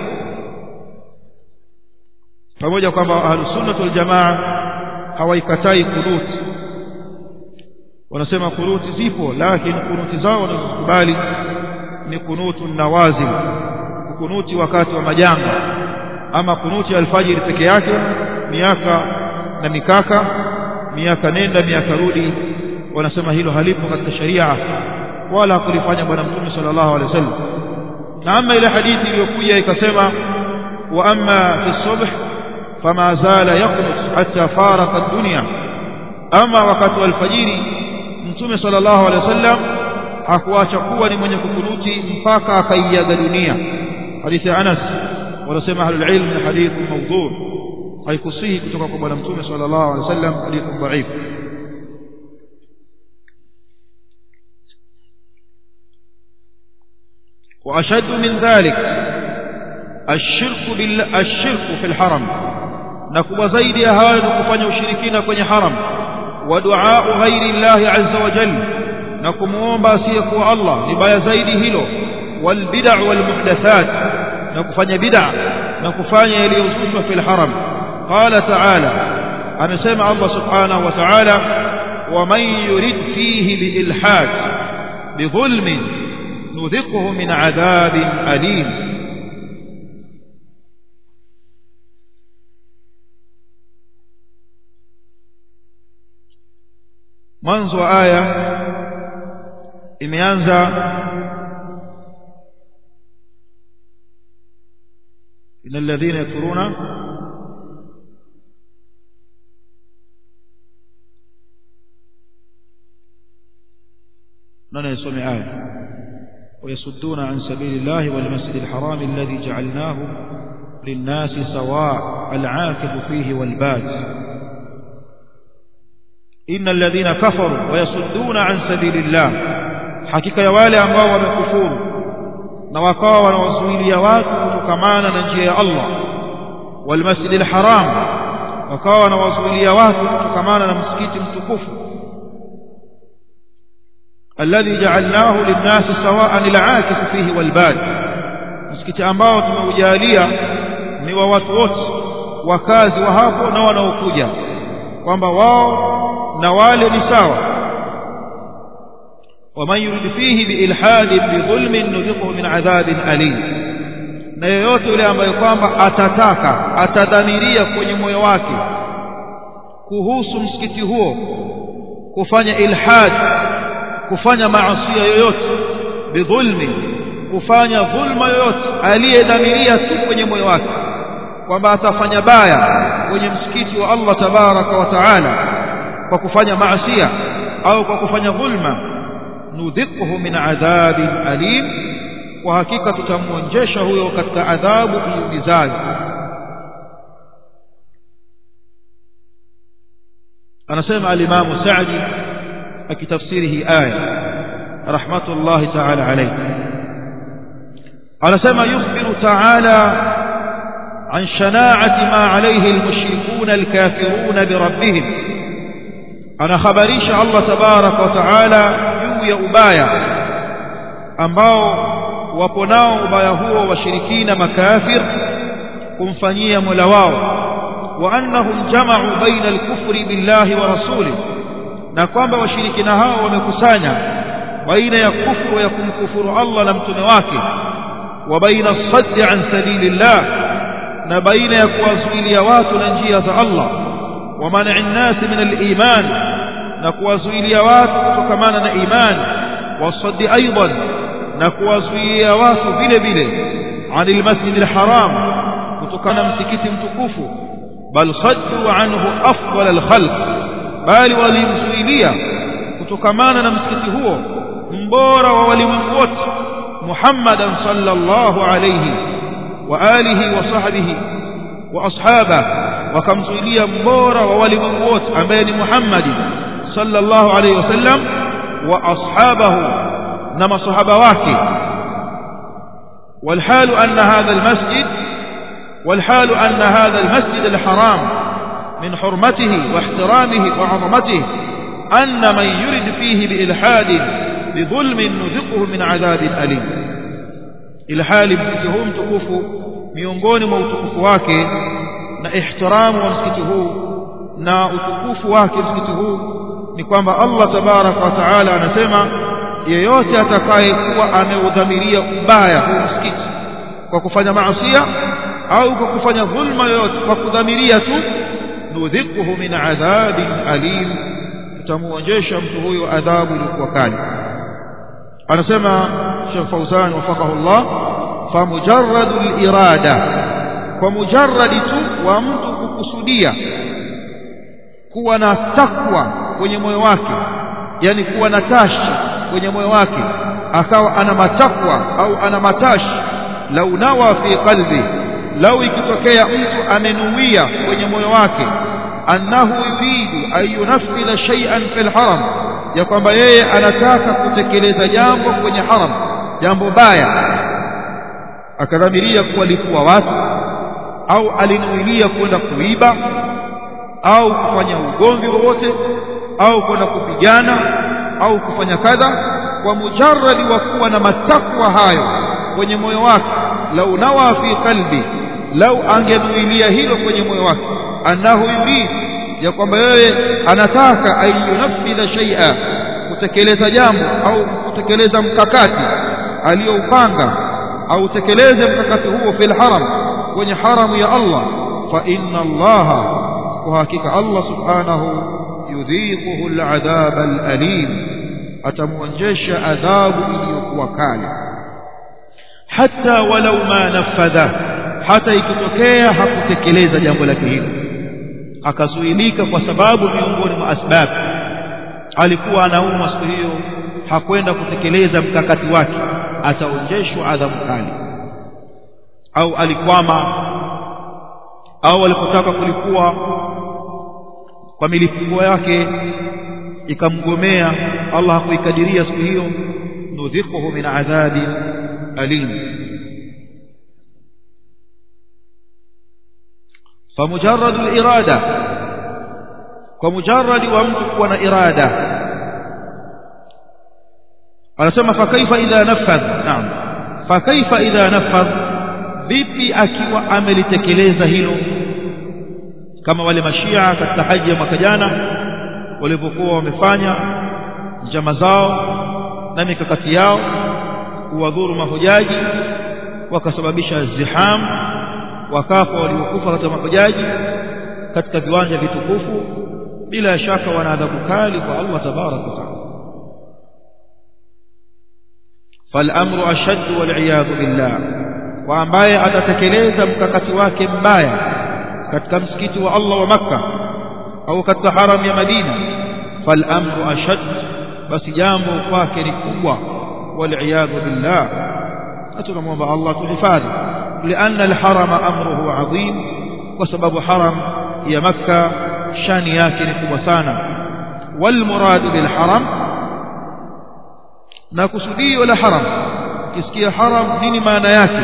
pamoja kwamba ahlus sunnah wal jamaa hawaikatai kunuti wanasema kunuti zipo lakini kunuti zao wanazokubali ni kunutu nawazil kunuti wakati wa majanga ama kunuti alfajiri peke yake miaka na mikaka miaka nenda miaka rudi wanasema hilo halipo katika sharia wala hakulifanya bwana mtume sallallahu alaihi wasallam na ama ile hadithi iliyokuja ikasema wa amma fi subh fama zala yaqnut hatta faraka ad-dunya ama wakati wa alfajiri mtume sallallahu alaihi wasallam hakuacha kuwa ni mwenye kukunuti mpaka akaiaga dunia hadithi ya Anas wanasema ahlul ilm ni hadith mawdhu haikusihi kutoka kwa bwana mtume sallallahu alaihi wasallam hadith dhaif وأشد من ذلك الشرك بال... الشرك في الحرم نكب زيد هذا كفanya ushirikina kwenye haram ودعاء غير الله عز وجل نكموomba asiyekuwa Allah ni baya zaidi hilo والبدع والمحدثات نكفanya bid'a na kufanya yaliyozushwa fil haram qala ta'ala amesema Allah subhanahu wa ta'ala ومن يرد فيه بإلحاد بظلم نذقه من عذاب أليم mwanzo wa aya imeanza إن الذين يكفرون نانا يسمع آية ويصدون عن سبيل الله والمسجد الحرام الذي جعلناه للناس سواء العاكف فيه والباد innal ladhina kafaru wa yasudduna an sabilillah hakika ya wale ambao wamekufuru na wakawa wanawazuilia watu kutokamana na njia ya Allah wal masjidil haram wakawa wanawazuilia watu kutokamana na msikiti mtukufu alladhi ja'alnahu lin-nasi sawa'an al-'akifu fihi wal-bad msikiti ambao tumeujalia ni wa watu wote wakazi wa hapo na wanaokuja kwamba wao na wale ni sawa waman yurid fihi biilhadin bidhulmin nudhiquhu min adhabin alim na yeyote yule ambaye kwamba atataka atadhamiria kwenye moyo wake kuhusu msikiti huo kufanya ilhad kufanya maasi yoyote bidhulmi kufanya dhulma yoyote aliyedhamiria tu kwenye moyo wake kwamba atafanya baya kwenye msikiti wa Allah tabaraka wa taala kwa kufanya maasiya au kwa kufanya dhulma nudhiquhu min adhabin alim kwa hakika tutamwonjesha huyo katika adhabu iumizayo anasema alimamu Saadi akitafsiri hii aya rahmatullahi ta'ala alayhi anasema yukhbiru ta'ala عن شناعة ما عليه المشركون الكافرون بربهم أنا خبريش الله تبارك وتعالى juu ya ubaya ambao wapo nao ubaya huo washirikina makafir kumfanyia Mola wao wa annahum jama'u baina al-kufri billahi wa rasulih na kwamba washirikina hao wamekusanya baina ya kufru ya kumkufuru Allah na mtume wake wa baina as-sadd an sabilillah na baina ya kuwazuilia watu na njia za Allah wa man'i an-nas min al-iman na kuwazuilia watu kutokamana na imani wasaddi aidan na kuwazuia watu vile vile anil masjid alharam kutokana msikiti mtukufu bal saddu anhu afdal alkhalq bali walimzuilia kutokamana na msikiti huo mbora wa walimwengu wote muhammadan sallallahu alayhi wa alihi wa sahbihi wa ashaba wakamzuilia mbora wa walimwengu wote ambaye ni muhammadi صلى الله عليه وسلم وأصحابه نما صحابة واكي والحال أن هذا المسجد والحال أن هذا المسجد الحرام من حرمته واحترامه وعظمته أن من يرد فيه بإلحاد بظلم نذقه من عذاب أليم إلحال مسكتهم تكوف miongoni mwa utukufu wake na ihtiramu wa msikiti huu na utukufu wake msikiti huu ni kwamba Allah tabaraka wa taala anasema yeyote atakayekuwa ameudhamiria ubaya huu msikiti kwa kufanya maasiya au kwa kufanya dhulma yoyote kwa kudhamiria tu nudhikuhu min adhabin alim tutamuonjesha mtu huyo adhabu iliyokuwa kali anasema Sheikh Fauzan wafaqahu Allah famujarradu al-irada kwa mujarradi tu wa mtu kukusudia kuwa na takwa kwenye moyo wake yani kuwa na tashi kwenye moyo wake akawa ana matakwa au ana matashi lau nawa fi qalbi lau ikitokea mtu amenuia kwenye moyo wake annahu yuridu an yunaffidha shay'an fil haram ya kwamba yeye anataka kutekeleza jambo kwenye haram jambo baya akadhamiria kuwalipua watu au alinuilia kwenda kuiba au kufanya ugomvi wowote au kwenda kupigana au kufanya kadha kwa mujarradi wa kuwa na matakwa hayo kwenye moyo wake lau nawa fi qalbi lau angenuilia hilo kwenye moyo wake annahu yurid ya kwamba yeye anataka ayunafidha shay'a kutekeleza jambo au kutekeleza mkakati aliyoupanga au tekeleze mkakati huo fil haram kwenye haramu ya Allah fa inna allaha kwa hakika Allah subhanahu yudhiquhu al'adhab al'alim atamuonjesha adhabu iliyokuwa kali hata walau ma nafadha hata ikitokea hakutekeleza jambo lake hilo akazuilika kwa sababu miongoni mwa asbab alikuwa anaumwa siku hiyo hakwenda kutekeleza mkakati wake ataonjeshwa adhabu kali au alikwama au alipotaka kulikuwa kwa milipuko yake ikamgomea Allah hakuikadiria siku hiyo nudhiquhu min adhabi alim فمجرد الإرادة ومجرد ومتك وانا إرادة anasema fakaifa idha nafadh naam fakaifa idha nafadh vipi akiwa amelitekeleza hilo kama wale mashia katika haji ya mwaka jana walipokuwa wamefanya njama zao na mikakati yao kuwadhuru mahujaji wakasababisha ziham wakafa waliokufa katika mahujaji katika viwanja vitukufu bila shaka wana adhabu kali kwa Allah tabaraka wa taala فالامر اشد والعياذ بالله وامbaye atatekeleza mkakati wake mbaya katika msikiti wa Allah wa Makka au katika haram ya Madina فالامر اشد basi jambo kwake ni kubwa والعياذ بالله atunamwomba Allah tuhifadhi لان الحرم امره عظيم وسبب حرم ya Makka shani yake ni kubwa sana والمراد بالحرم na kusudio la haram kisikia haram nini maana yake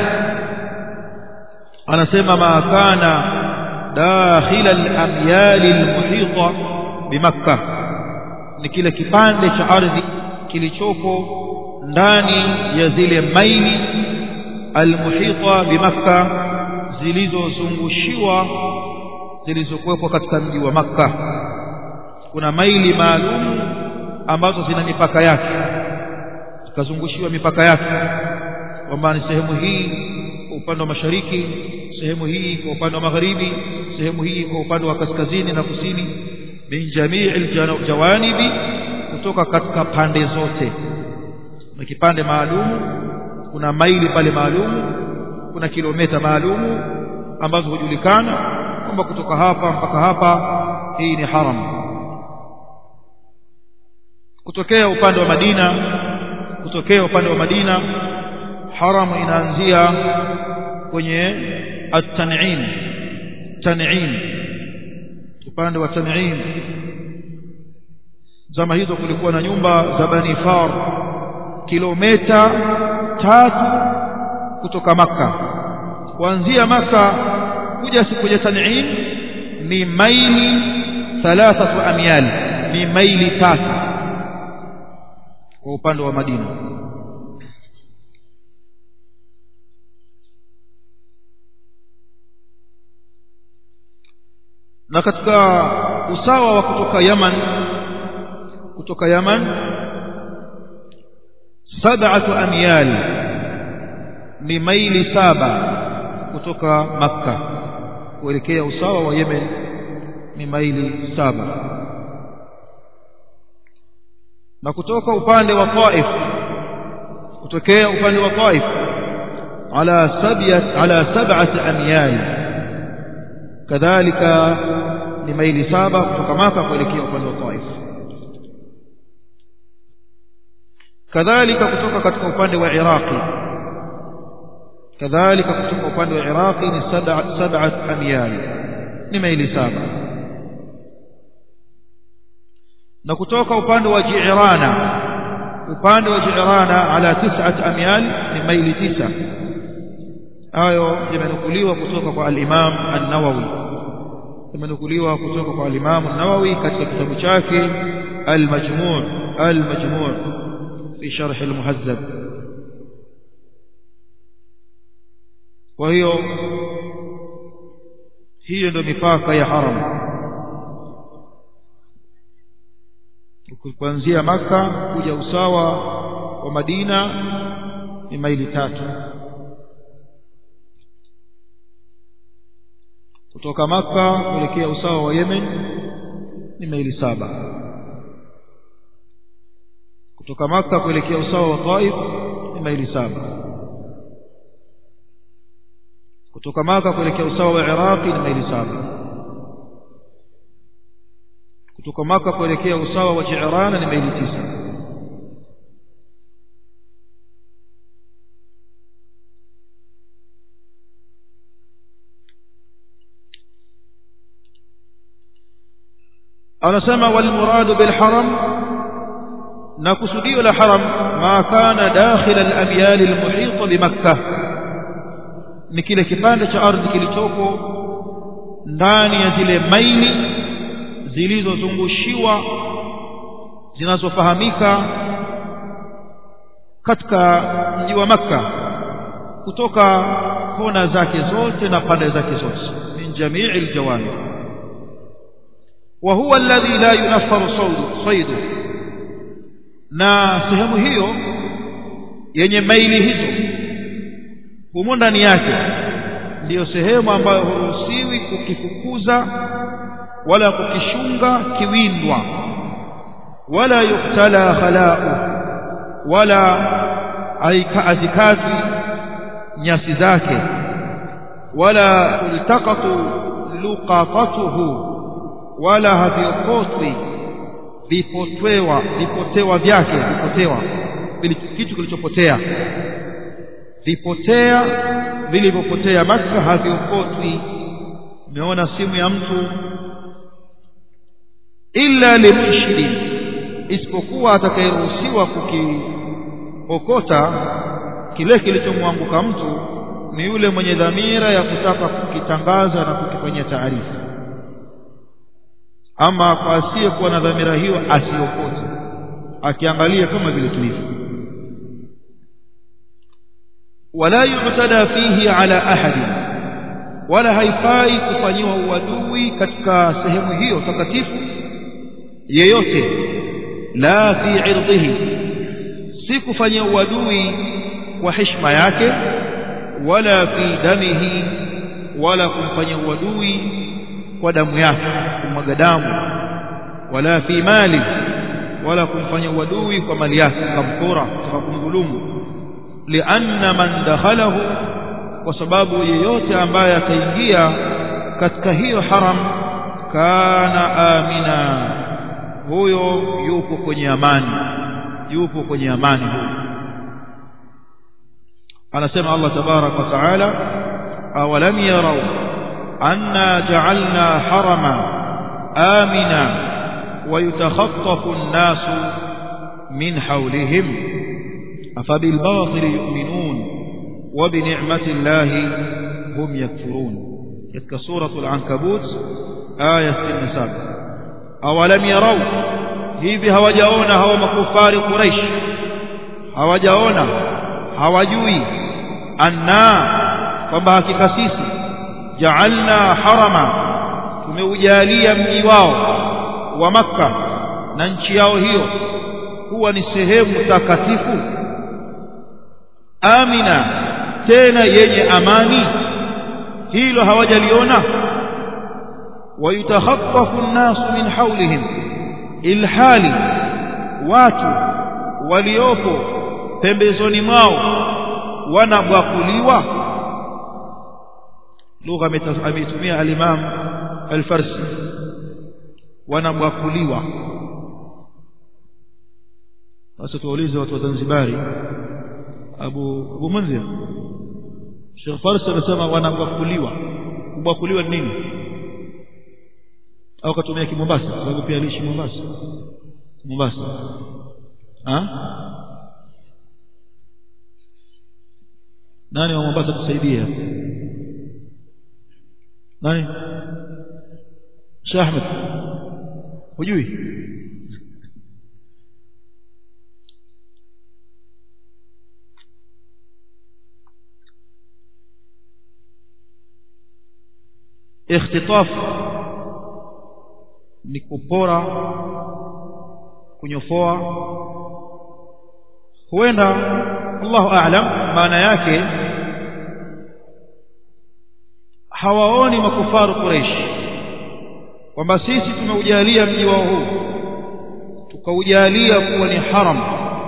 anasema ma kana dakhila al-amyal al-muhita bimakkah ni kile kipande cha ardhi kilichopo ndani ya zile maili al-muhita bimakkah zilizozungushiwa zilizokuwepo katika mji wa makkah kuna maili maalum ambazo zina mipaka yake kazungushiwa mipaka yake kwamba ni sehemu hii kwa upande wa mashariki sehemu hii kwa upande wa magharibi sehemu hii kwa upande wa kaskazini na kusini min jamii jawanibi kutoka katika pande zote na kipande maalum kuna maili pale maalum kuna kilomita maalum ambazo hujulikana kwamba kutoka hapa mpaka hapa hii ni haram kutokea upande wa Madina kutokea upande wa Madina haramu inaanzia kwenye at-tan'im tan'im upande wa tan'im zama hizo kulikuwa na nyumba za Bani Far kilomita tatu kutoka maka kuanzia maka kuja kuja tan'im ni maili thalathatu amyal ni maili tatu kwa upande wa Madina na katika usawa wa kutoka Yaman kutoka Yaman sab'atu amyal ni maili saba kutoka Makka kuelekea usawa wa Yemen ni maili saba na kutoka upande wa Taif kutokea upande wa Taif ala sabiyat ala sab'ati amyal kadhalika ni maili saba kutoka Maka kuelekea upande wa Taif kadhalika kutoka katika upande wa Iraqi kadhalika kutoka upande wa Iraqi ni sab'at amyal ni maili saba na kutoka upande wa Ji'rana upande wa Ji'rana ala tis'at amyal ni maili tisa hayo yamenukuliwa kutoka kwa al-Imam an-Nawawi yamenukuliwa kutoka kwa al-Imam an-Nawawi katika kitabu chake al-Majmu' al-Majmu' fi sharh al-Muhazzab kwa hiyo hiyo ndio mipaka ya haram kuanzia maka kuja usawa wa Madina ni maili tatu kutoka maka kuelekea usawa wa Yemen ni maili saba kutoka maka kuelekea usawa wa Taif ni maili saba kutoka maka kuelekea usawa wa Iraqi ni maili saba kutoka maka kuelekea usawa wa Ji'rana ni maili tisa anasema walmuradu bilharam na kusudio la haram ma kana dakhila al-abyal al-muhita bimakkah ni kile kipande cha ardhi kilichoko ndani ya zile maili zilizozungushiwa zinazofahamika katika mji wa makka kutoka kona zake zote na pande zake zote min jamii aljawami wa huwa alladhi la yunaffaru saydu na sehemu hiyo yenye maili hizo humo ndani yake ndiyo sehemu ambayo huruhusiwi kukifukuza wala kukishunga kiwindwa wala yuktala khalau wala azikati nyasi zake wala tultaqatu luqatatuhu wala haviokotwi vipotwewa vipotewa vyake vipotewa kitu kilichopotea vipotea vilivyopotea Makka haviokotwi umeona simu ya mtu illa limunshidi isipokuwa atakayeruhusiwa kukiokota kile kilichomwanguka mtu ni yule mwenye dhamira ya kutaka kukitangaza na kukifanyia taarifa ama kwa asiyekuwa na dhamira hiyo asiokote akiangalia kama vile tulivyo wala yu'tada fihi ala ahadi wala haifai kufanyiwa uadui katika sehemu hiyo takatifu yeyote la fi irdhihi si kufanyia uadui kwa heshima yake wala fi damihi wala kumfanyia uadui kwa damu yake kumwaga damu wala fi mali wala kumfanyia uadui kwa mali yake kamkora kutaka kumdhulumu lianna man dakhalahu kwa sababu yeyote ambaye ataingia katika hiyo haram kana amina huyo yupo kwenye amani yupo kwenye amani huyo anasema Allah tabarak wa taala awalam yarau anna ja'alna harama amina ويتخطف الناس من حولهم أفبالباطل يؤمنون وبنعمة الله هم يكفرون تلك سورة العنكبوت آية النساء أولم يروا hivi hawajaona hawa makufari Quraysh hawajaona hawajui anna kwamba hakika sisi ja'alna harama tumeujalia mji wao wa maka na nchi yao hiyo kuwa ni sehemu takatifu amina tena yenye amani hilo hawajaliona wayutakhaffafu an-nasu min hawlihim ilhali watu waliopo pembezoni mwao wanabwakuliwa lugha ametumia al-Imam al-Farsi wanabwakuliwa sasa tuwaulize watu wa Zanzibari Abu Abu Munzir Sheikh Farsi anasema wanabwakuliwa kubwakuliwa ni nini au katumia kimombasa sababu pia aliishi Mombasa Mombasa ha nani wa Mombasa tusaidia nani Sheikh Ahmed hujui ikhtitaf ni kupora kunyofoa huenda Allahu a'lam maana yake hawaoni makufaru Quraysh kwamba sisi tumeujalia mji wao huu tukaujalia kuwa ni haram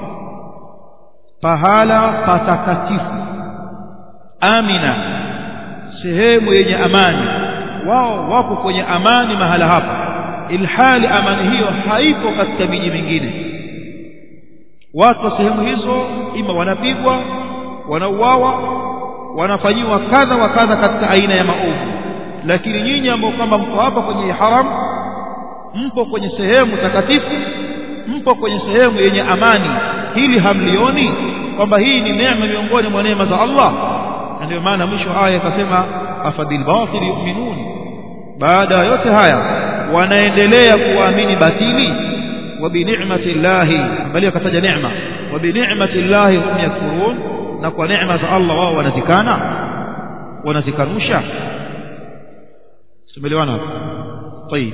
pahala patakatifu amina sehemu yenye amani wao wapo kwenye amani mahala hapa ilhali amani hiyo haipo katika miji mingine watu wa sehemu hizo ima wanapigwa wanauawa wanafanyiwa kadha wa kadha katika aina ya maovu lakini nyinyi ambao kwamba mko hapa kwenye haram mpo kwenye sehemu takatifu mpo kwenye sehemu yenye amani hili hamlioni kwamba hii ni neema miongoni mwa neema za Allah na ndio maana mwisho aya ikasema afadil batil yu'minun baada ya yote haya wanaendelea kuamini batili wa bi ni'mati llahi bali akataja neema wa bi ni'mati llahi hum yakfurun na kwa neema za Allah wao wanazikana wanazikanusha tumeelewana hapo طيب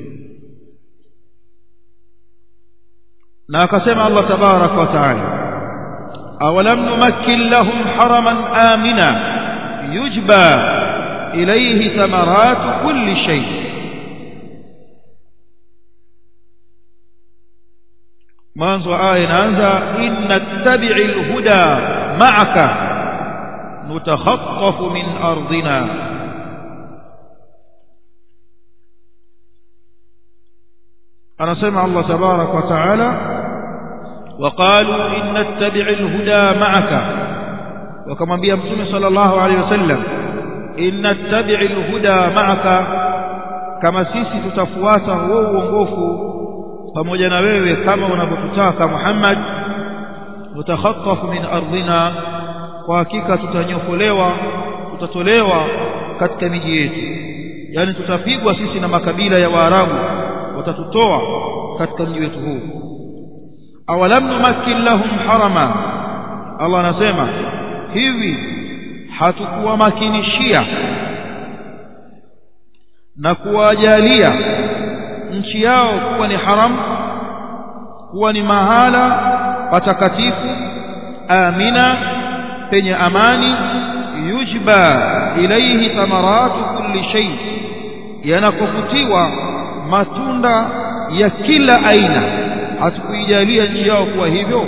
na akasema Allah tabarak wa taala awalam numakkin lahum haraman amina yujba ilayhi thamarat kulli shay mwanzo aya inaanza inna tabi'i alhuda ma'aka nutakhattafu min ardina anasema Allah tabarak wa taala وقالوا إن نتبع الهدى معك وكما بيا متوم صلى الله عليه وسلم إن نتبع الهدى معك كما sisi tutafuata huo uongofu pamoja na wewe kama unavyotutaka Muhammad mutakhaffafu min ardhina kwa hakika tutanyofolewa tutatolewa katika miji yetu yani tutapigwa sisi na makabila ya Waarabu watatutoa katika mji wetu huu awalam numakkin lahum harama Allah anasema hivi hatukuwamakinishia na kuwajalia nchi yao kuwa ni haram kuwa ni mahala patakatifu amina penye amani yujba ilaihi thamaratu kulli shay yanakofutiwa matunda ya kila aina hatukuijalia nchi yao kuwa hivyo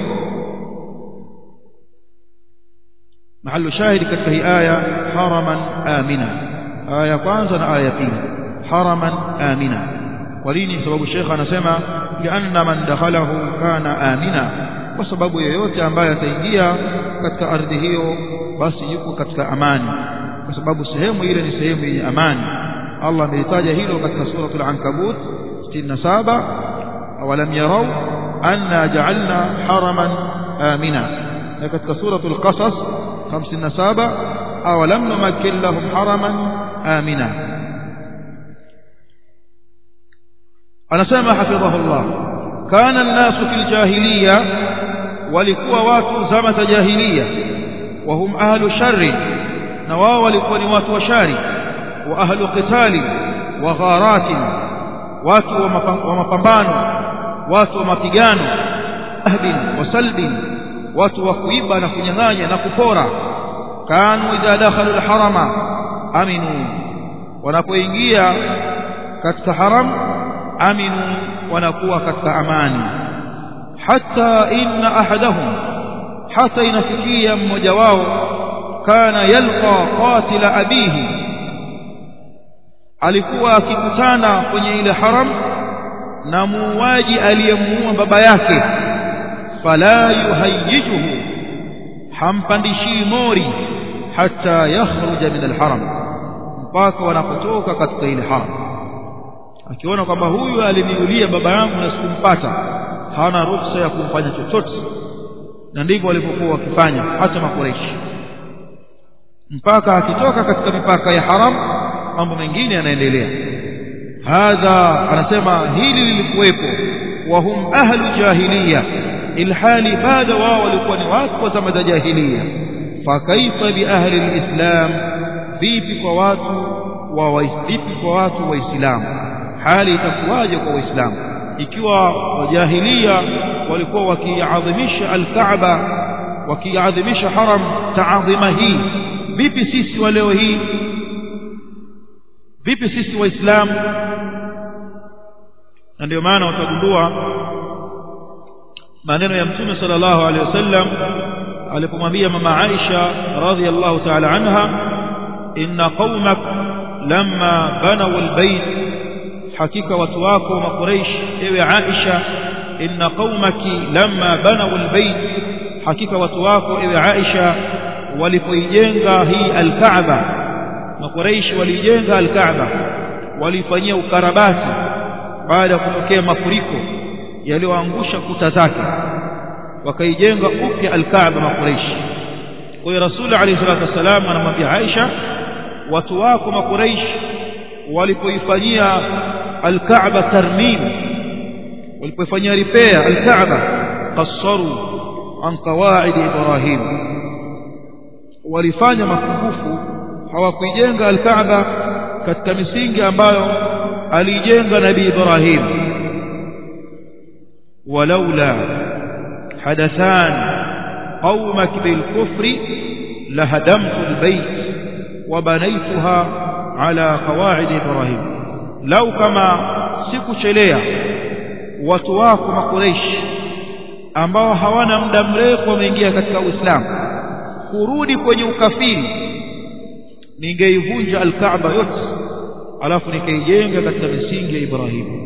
mahallu shahidi katika hii aya haraman amina aya kwanza na aya pili haraman amina kwa nini sababu shekha anasema lianna man dakhalahu kana amina kwa sababu yeyote ambaye ataingia katika ardhi hiyo basi yuko katika amani kwa sababu sehemu ile ni sehemu yenye amani Allah amelitaja hilo katika suratul ankabut 67 awalam yarau anna ja'alna haraman amina na katika suratul qasas 57 awalam numakkin lahum haraman amina anasema hafidhahullah kana an-nasu fil jahiliya walikuwa watu zama za jahiliya wa hum ahlu sharri na wao walikuwa ni watu wa shari wa ahlu qitali wa gharati watu wa mapambano watu wa mapigano ahdin wa salbin watu wa kuiba na kunyang'anya na kupora kanu idha dakhalu al-harama aminu wanapoingia katika haram aminu wanakuwa katika amani hata inna ahadahum hata inafikia mmoja wao kana yalqa qatila abihi alikuwa akikutana kwenye ile haram na muuaji aliyemuua baba yake fala yuhayyijuhu hampandishii mori hata yakhruja min alharam mpaka wanapotoka katika ile haram akiona kwamba huyu aliniulia baba yangu na sikumpata hana ruhusa ya kumfanya chochote na ndivyo walivyokuwa wakifanya hata makureishi mpaka akitoka katika mipaka ya haram mambo mengine yanaendelea hadha anasema hili lilikuwepo wa hum ahlu jahiliya ilhali bado wao walikuwa ni watu wa zama za jahiliya fakaifa bi ahli alislam vipi kwa watu wa vipi kwa watu waislamu hali itakuwaje kwa waislamu ikiwa wajahilia walikuwa wakiadhimisha alkaaba wakiadhimisha haram taadhima hii vipi sisi wa leo hii vipi sisi waislamu na ndio maana utagundua maneno ya mtume sallallahu alaihi wasallam alipomwambia mama Aisha radhiallahu ta'ala anha inna qaumak lamma banaw albayt hakika watu wako makuraish ewe Aisha inna qaumaki lamma banaw albayt hakika watu wako ewe Aisha walipoijenga hii alkaaba makuraish walijenga alkaaba walifanyia ukarabati baada ya kutokea mafuriko yaliyoangusha kuta zake wakaijenga upya alkaaba makuraishi kwa hiyo rasuli alayhi salatu wassalam anamwambia Aisha watu wako makuraishi walipoifanyia alkaaba tarmim walipoifanyia repair alkaaba qassaru an qawaid ibrahim walifanya mapungufu hawakuijenga alkaaba katika misingi ambayo alijenga nabii ibrahim walaula hadathan qaumak bilkufri lahadamtu albayt وبنيتها على قواعد إبراهيم لو كما sikuchelea watu wako makureishi ambao hawana muda mrefu wameingia katika Uislamu kurudi kwenye ukafiri ningeivunja alkaaba yote alafu nikaijenga katika misingi ya Ibrahimu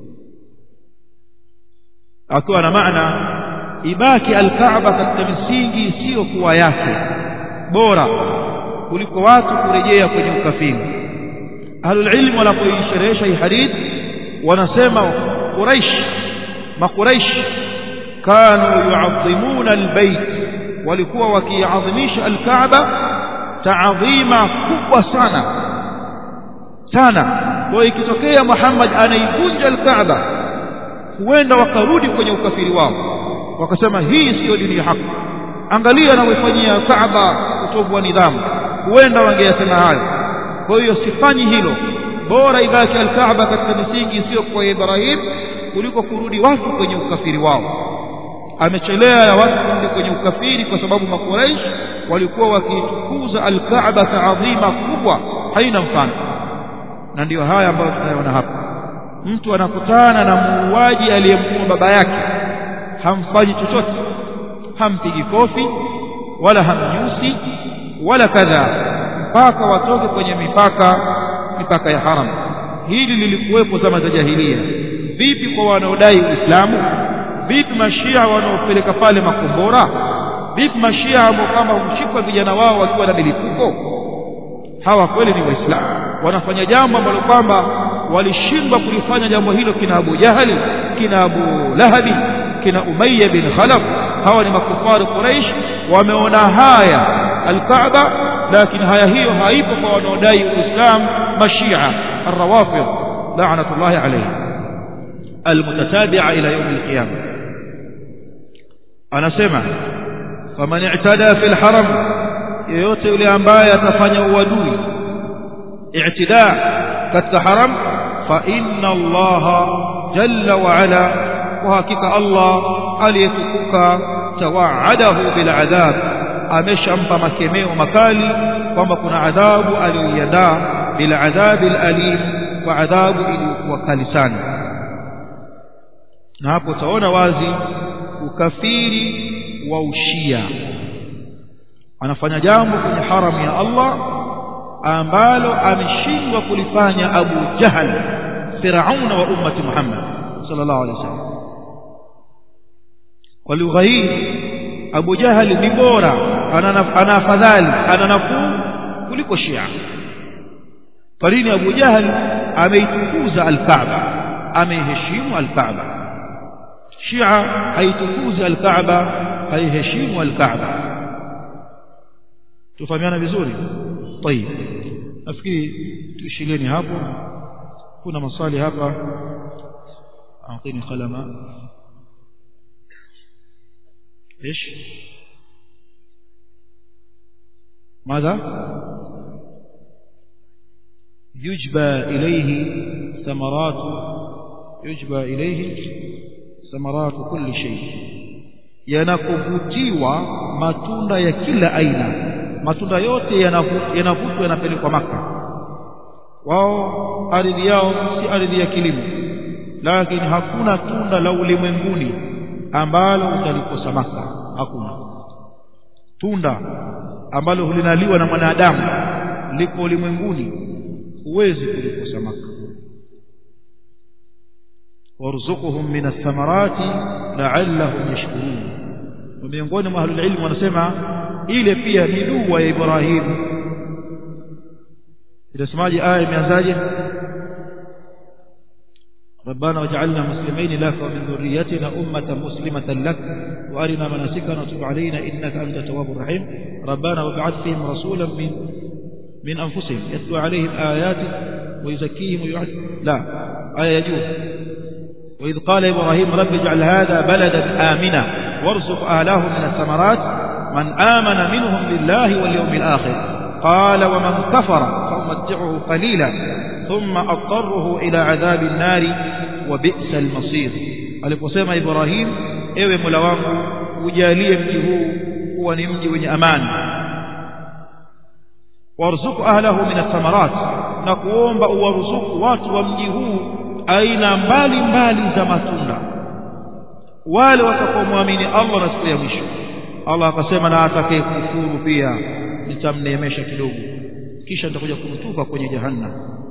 akiwa na maana ibaki alkaaba katika misingi isiyokuwa yake bora kuliko watu kurejea kwenye ukafiri ahlul ilm wanapoisherehesha hii hadith wanasema quraish maquraish kanu yu'azzimuna albayt walikuwa wakiadhimisha alkaaba taadhima kubwa sana sana kwa ikitokea Muhammad anaivunja alkaaba huenda wakarudi kwenye ukafiri wao wakasema hii siyo dini ya haki angalia anavyofanyia Kaaba utovu wa nidhamu huenda wangeyasema hayo kwa hiyo sifanyi hilo bora ibaki alkaaba katika misingi isiyo kwa Ibrahim kuliko kurudi watu kwenye ukafiri wao amechelea ya watu kurudi kwenye ukafiri kwa sababu makuraish walikuwa wakitukuza alkaaba taadhima kubwa haina mfano na ndiyo haya ambayo tunayoona hapa mtu anakutana na muuaji aliyemuua baba yake hamfanyi chochote hampigi kofi wala hamnyusi wala kadha mpaka watoke kwenye mipaka mipaka ya haram hili lilikuwepo zama za jahilia vipi kwa wanaodai uislamu vipi mashia wanaopeleka pale makombora vipi mashia ambao kama hushikwa vijana wao wakiwa na milipuko hawa kweli ni waislamu wanafanya jambo ambalo kwamba walishindwa kulifanya jambo hilo kina Abu Jahali kina Abu Lahabi kina Umayya bin Khalaf hawa ni makufari Quraish wameona haya alkaaba lakini haya hiyo haipo kwa wanaodai uislam mashia الروافض لعنة الله عليهم المتتابعة إلى يوم القيامة أنا سمع فمن اعتدى في الحرم yoyote yule ambaye atafanya uadui i'tida katika haram fa inna allaha jalla wa ala kwa hakika allah aliyetukuka tawaadahu bil adhab ameshampa makemeo makali kwamba kuna adhabu aliyoiandaa bil adhabi al alim kwa adhabu iliyokuwa kali sana na hapo utaona wazi ukafiri wa ushia anafanya jambo kwenye haramu ya Allah ambalo ameshindwa kulifanya Abu Jahal Firauna wa ummati Muhammad sallallahu alaihi wasallam kwa lugha hii Abu Jahal ni bora ana afadhali ana nafuu kuliko Shia kwa nini Abu Jahal ameitukuza al-Kaaba ameiheshimu al-Kaaba Shia haitukuzi al-Kaaba haiheshimu al-Kaaba tufahamiana vizuri طيب nafikiri tuishilieni hapo kuna maswali hapa اعطيني قلما ايش ماذا يجبى اليه ثمرات يجبى اليه ثمرات كل شيء yanakuvutiwa matunda ya kila aina matunda yote yanavutwa yanapelekwa maka wao ardhi yao si ardhi ya kilimo lakini hakuna tunda la ulimwenguni ambalo utalikosa maka hakuna tunda ambalo hulinaliwa na mwanadamu liko ulimwenguni huwezi kulikosa maka warzuquhum min athamarati la'allahum yashkurun miongoni mwa ahlul ilm wanasema ile pia ni dua ya Ibrahim inasemaje aya imeanzaje ربنا واجعلنا مسلمين لك ومن ذريتنا أمة مسلمة لك وأرنا مناسكنا وتب علينا إنك أنت التواب الرحيم ربنا وابعث فيهم رسولا من من أنفسهم يتلو عليهم آياتك ويزكيهم ويعد لا آية يجوز وإذ قال إبراهيم رب اجعل هذا بلدا آمنا وارزق أهله من الثمرات من آمن منهم بالله واليوم الآخر قال ومن كفر فأمتعه قليلا ثم أضطره إلى عذاب النار وبئس المصير aliposema Ibrahim ewe Mola wangu ujalie mji huu kuwa ni mji wenye amani warzuku ahlahu min athamarat na kuomba uwaruzuku watu wa mji huu aina mbali mbali za matunda wale watakaomwamini Allah na siku ya mwisho Allah akasema na atakaye kufuru pia nitamneemesha kidogo kisha nitakuja kumtupa kwenye jahannam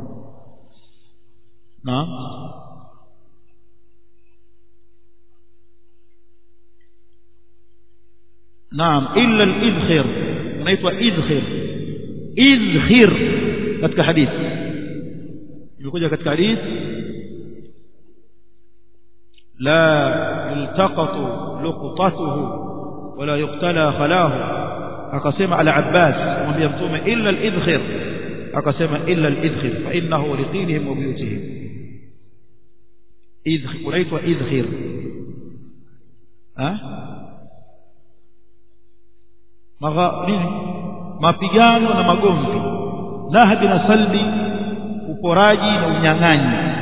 na naam illa al-idkhir unaitwa idkhir idkhir katika hadithi imekuja katika hadithi la yultaqatu luqtatuhu wala yuqtala khalahu akasema al-abbas kumwambia mtume illa al-idkhir akasema illa al-idkhir fa innahu liqilihim wa buyutihim idkhir unaitwa idkhir ha magha nini mapigano na magomvi nahbi na salbi uporaji na unyang'anyi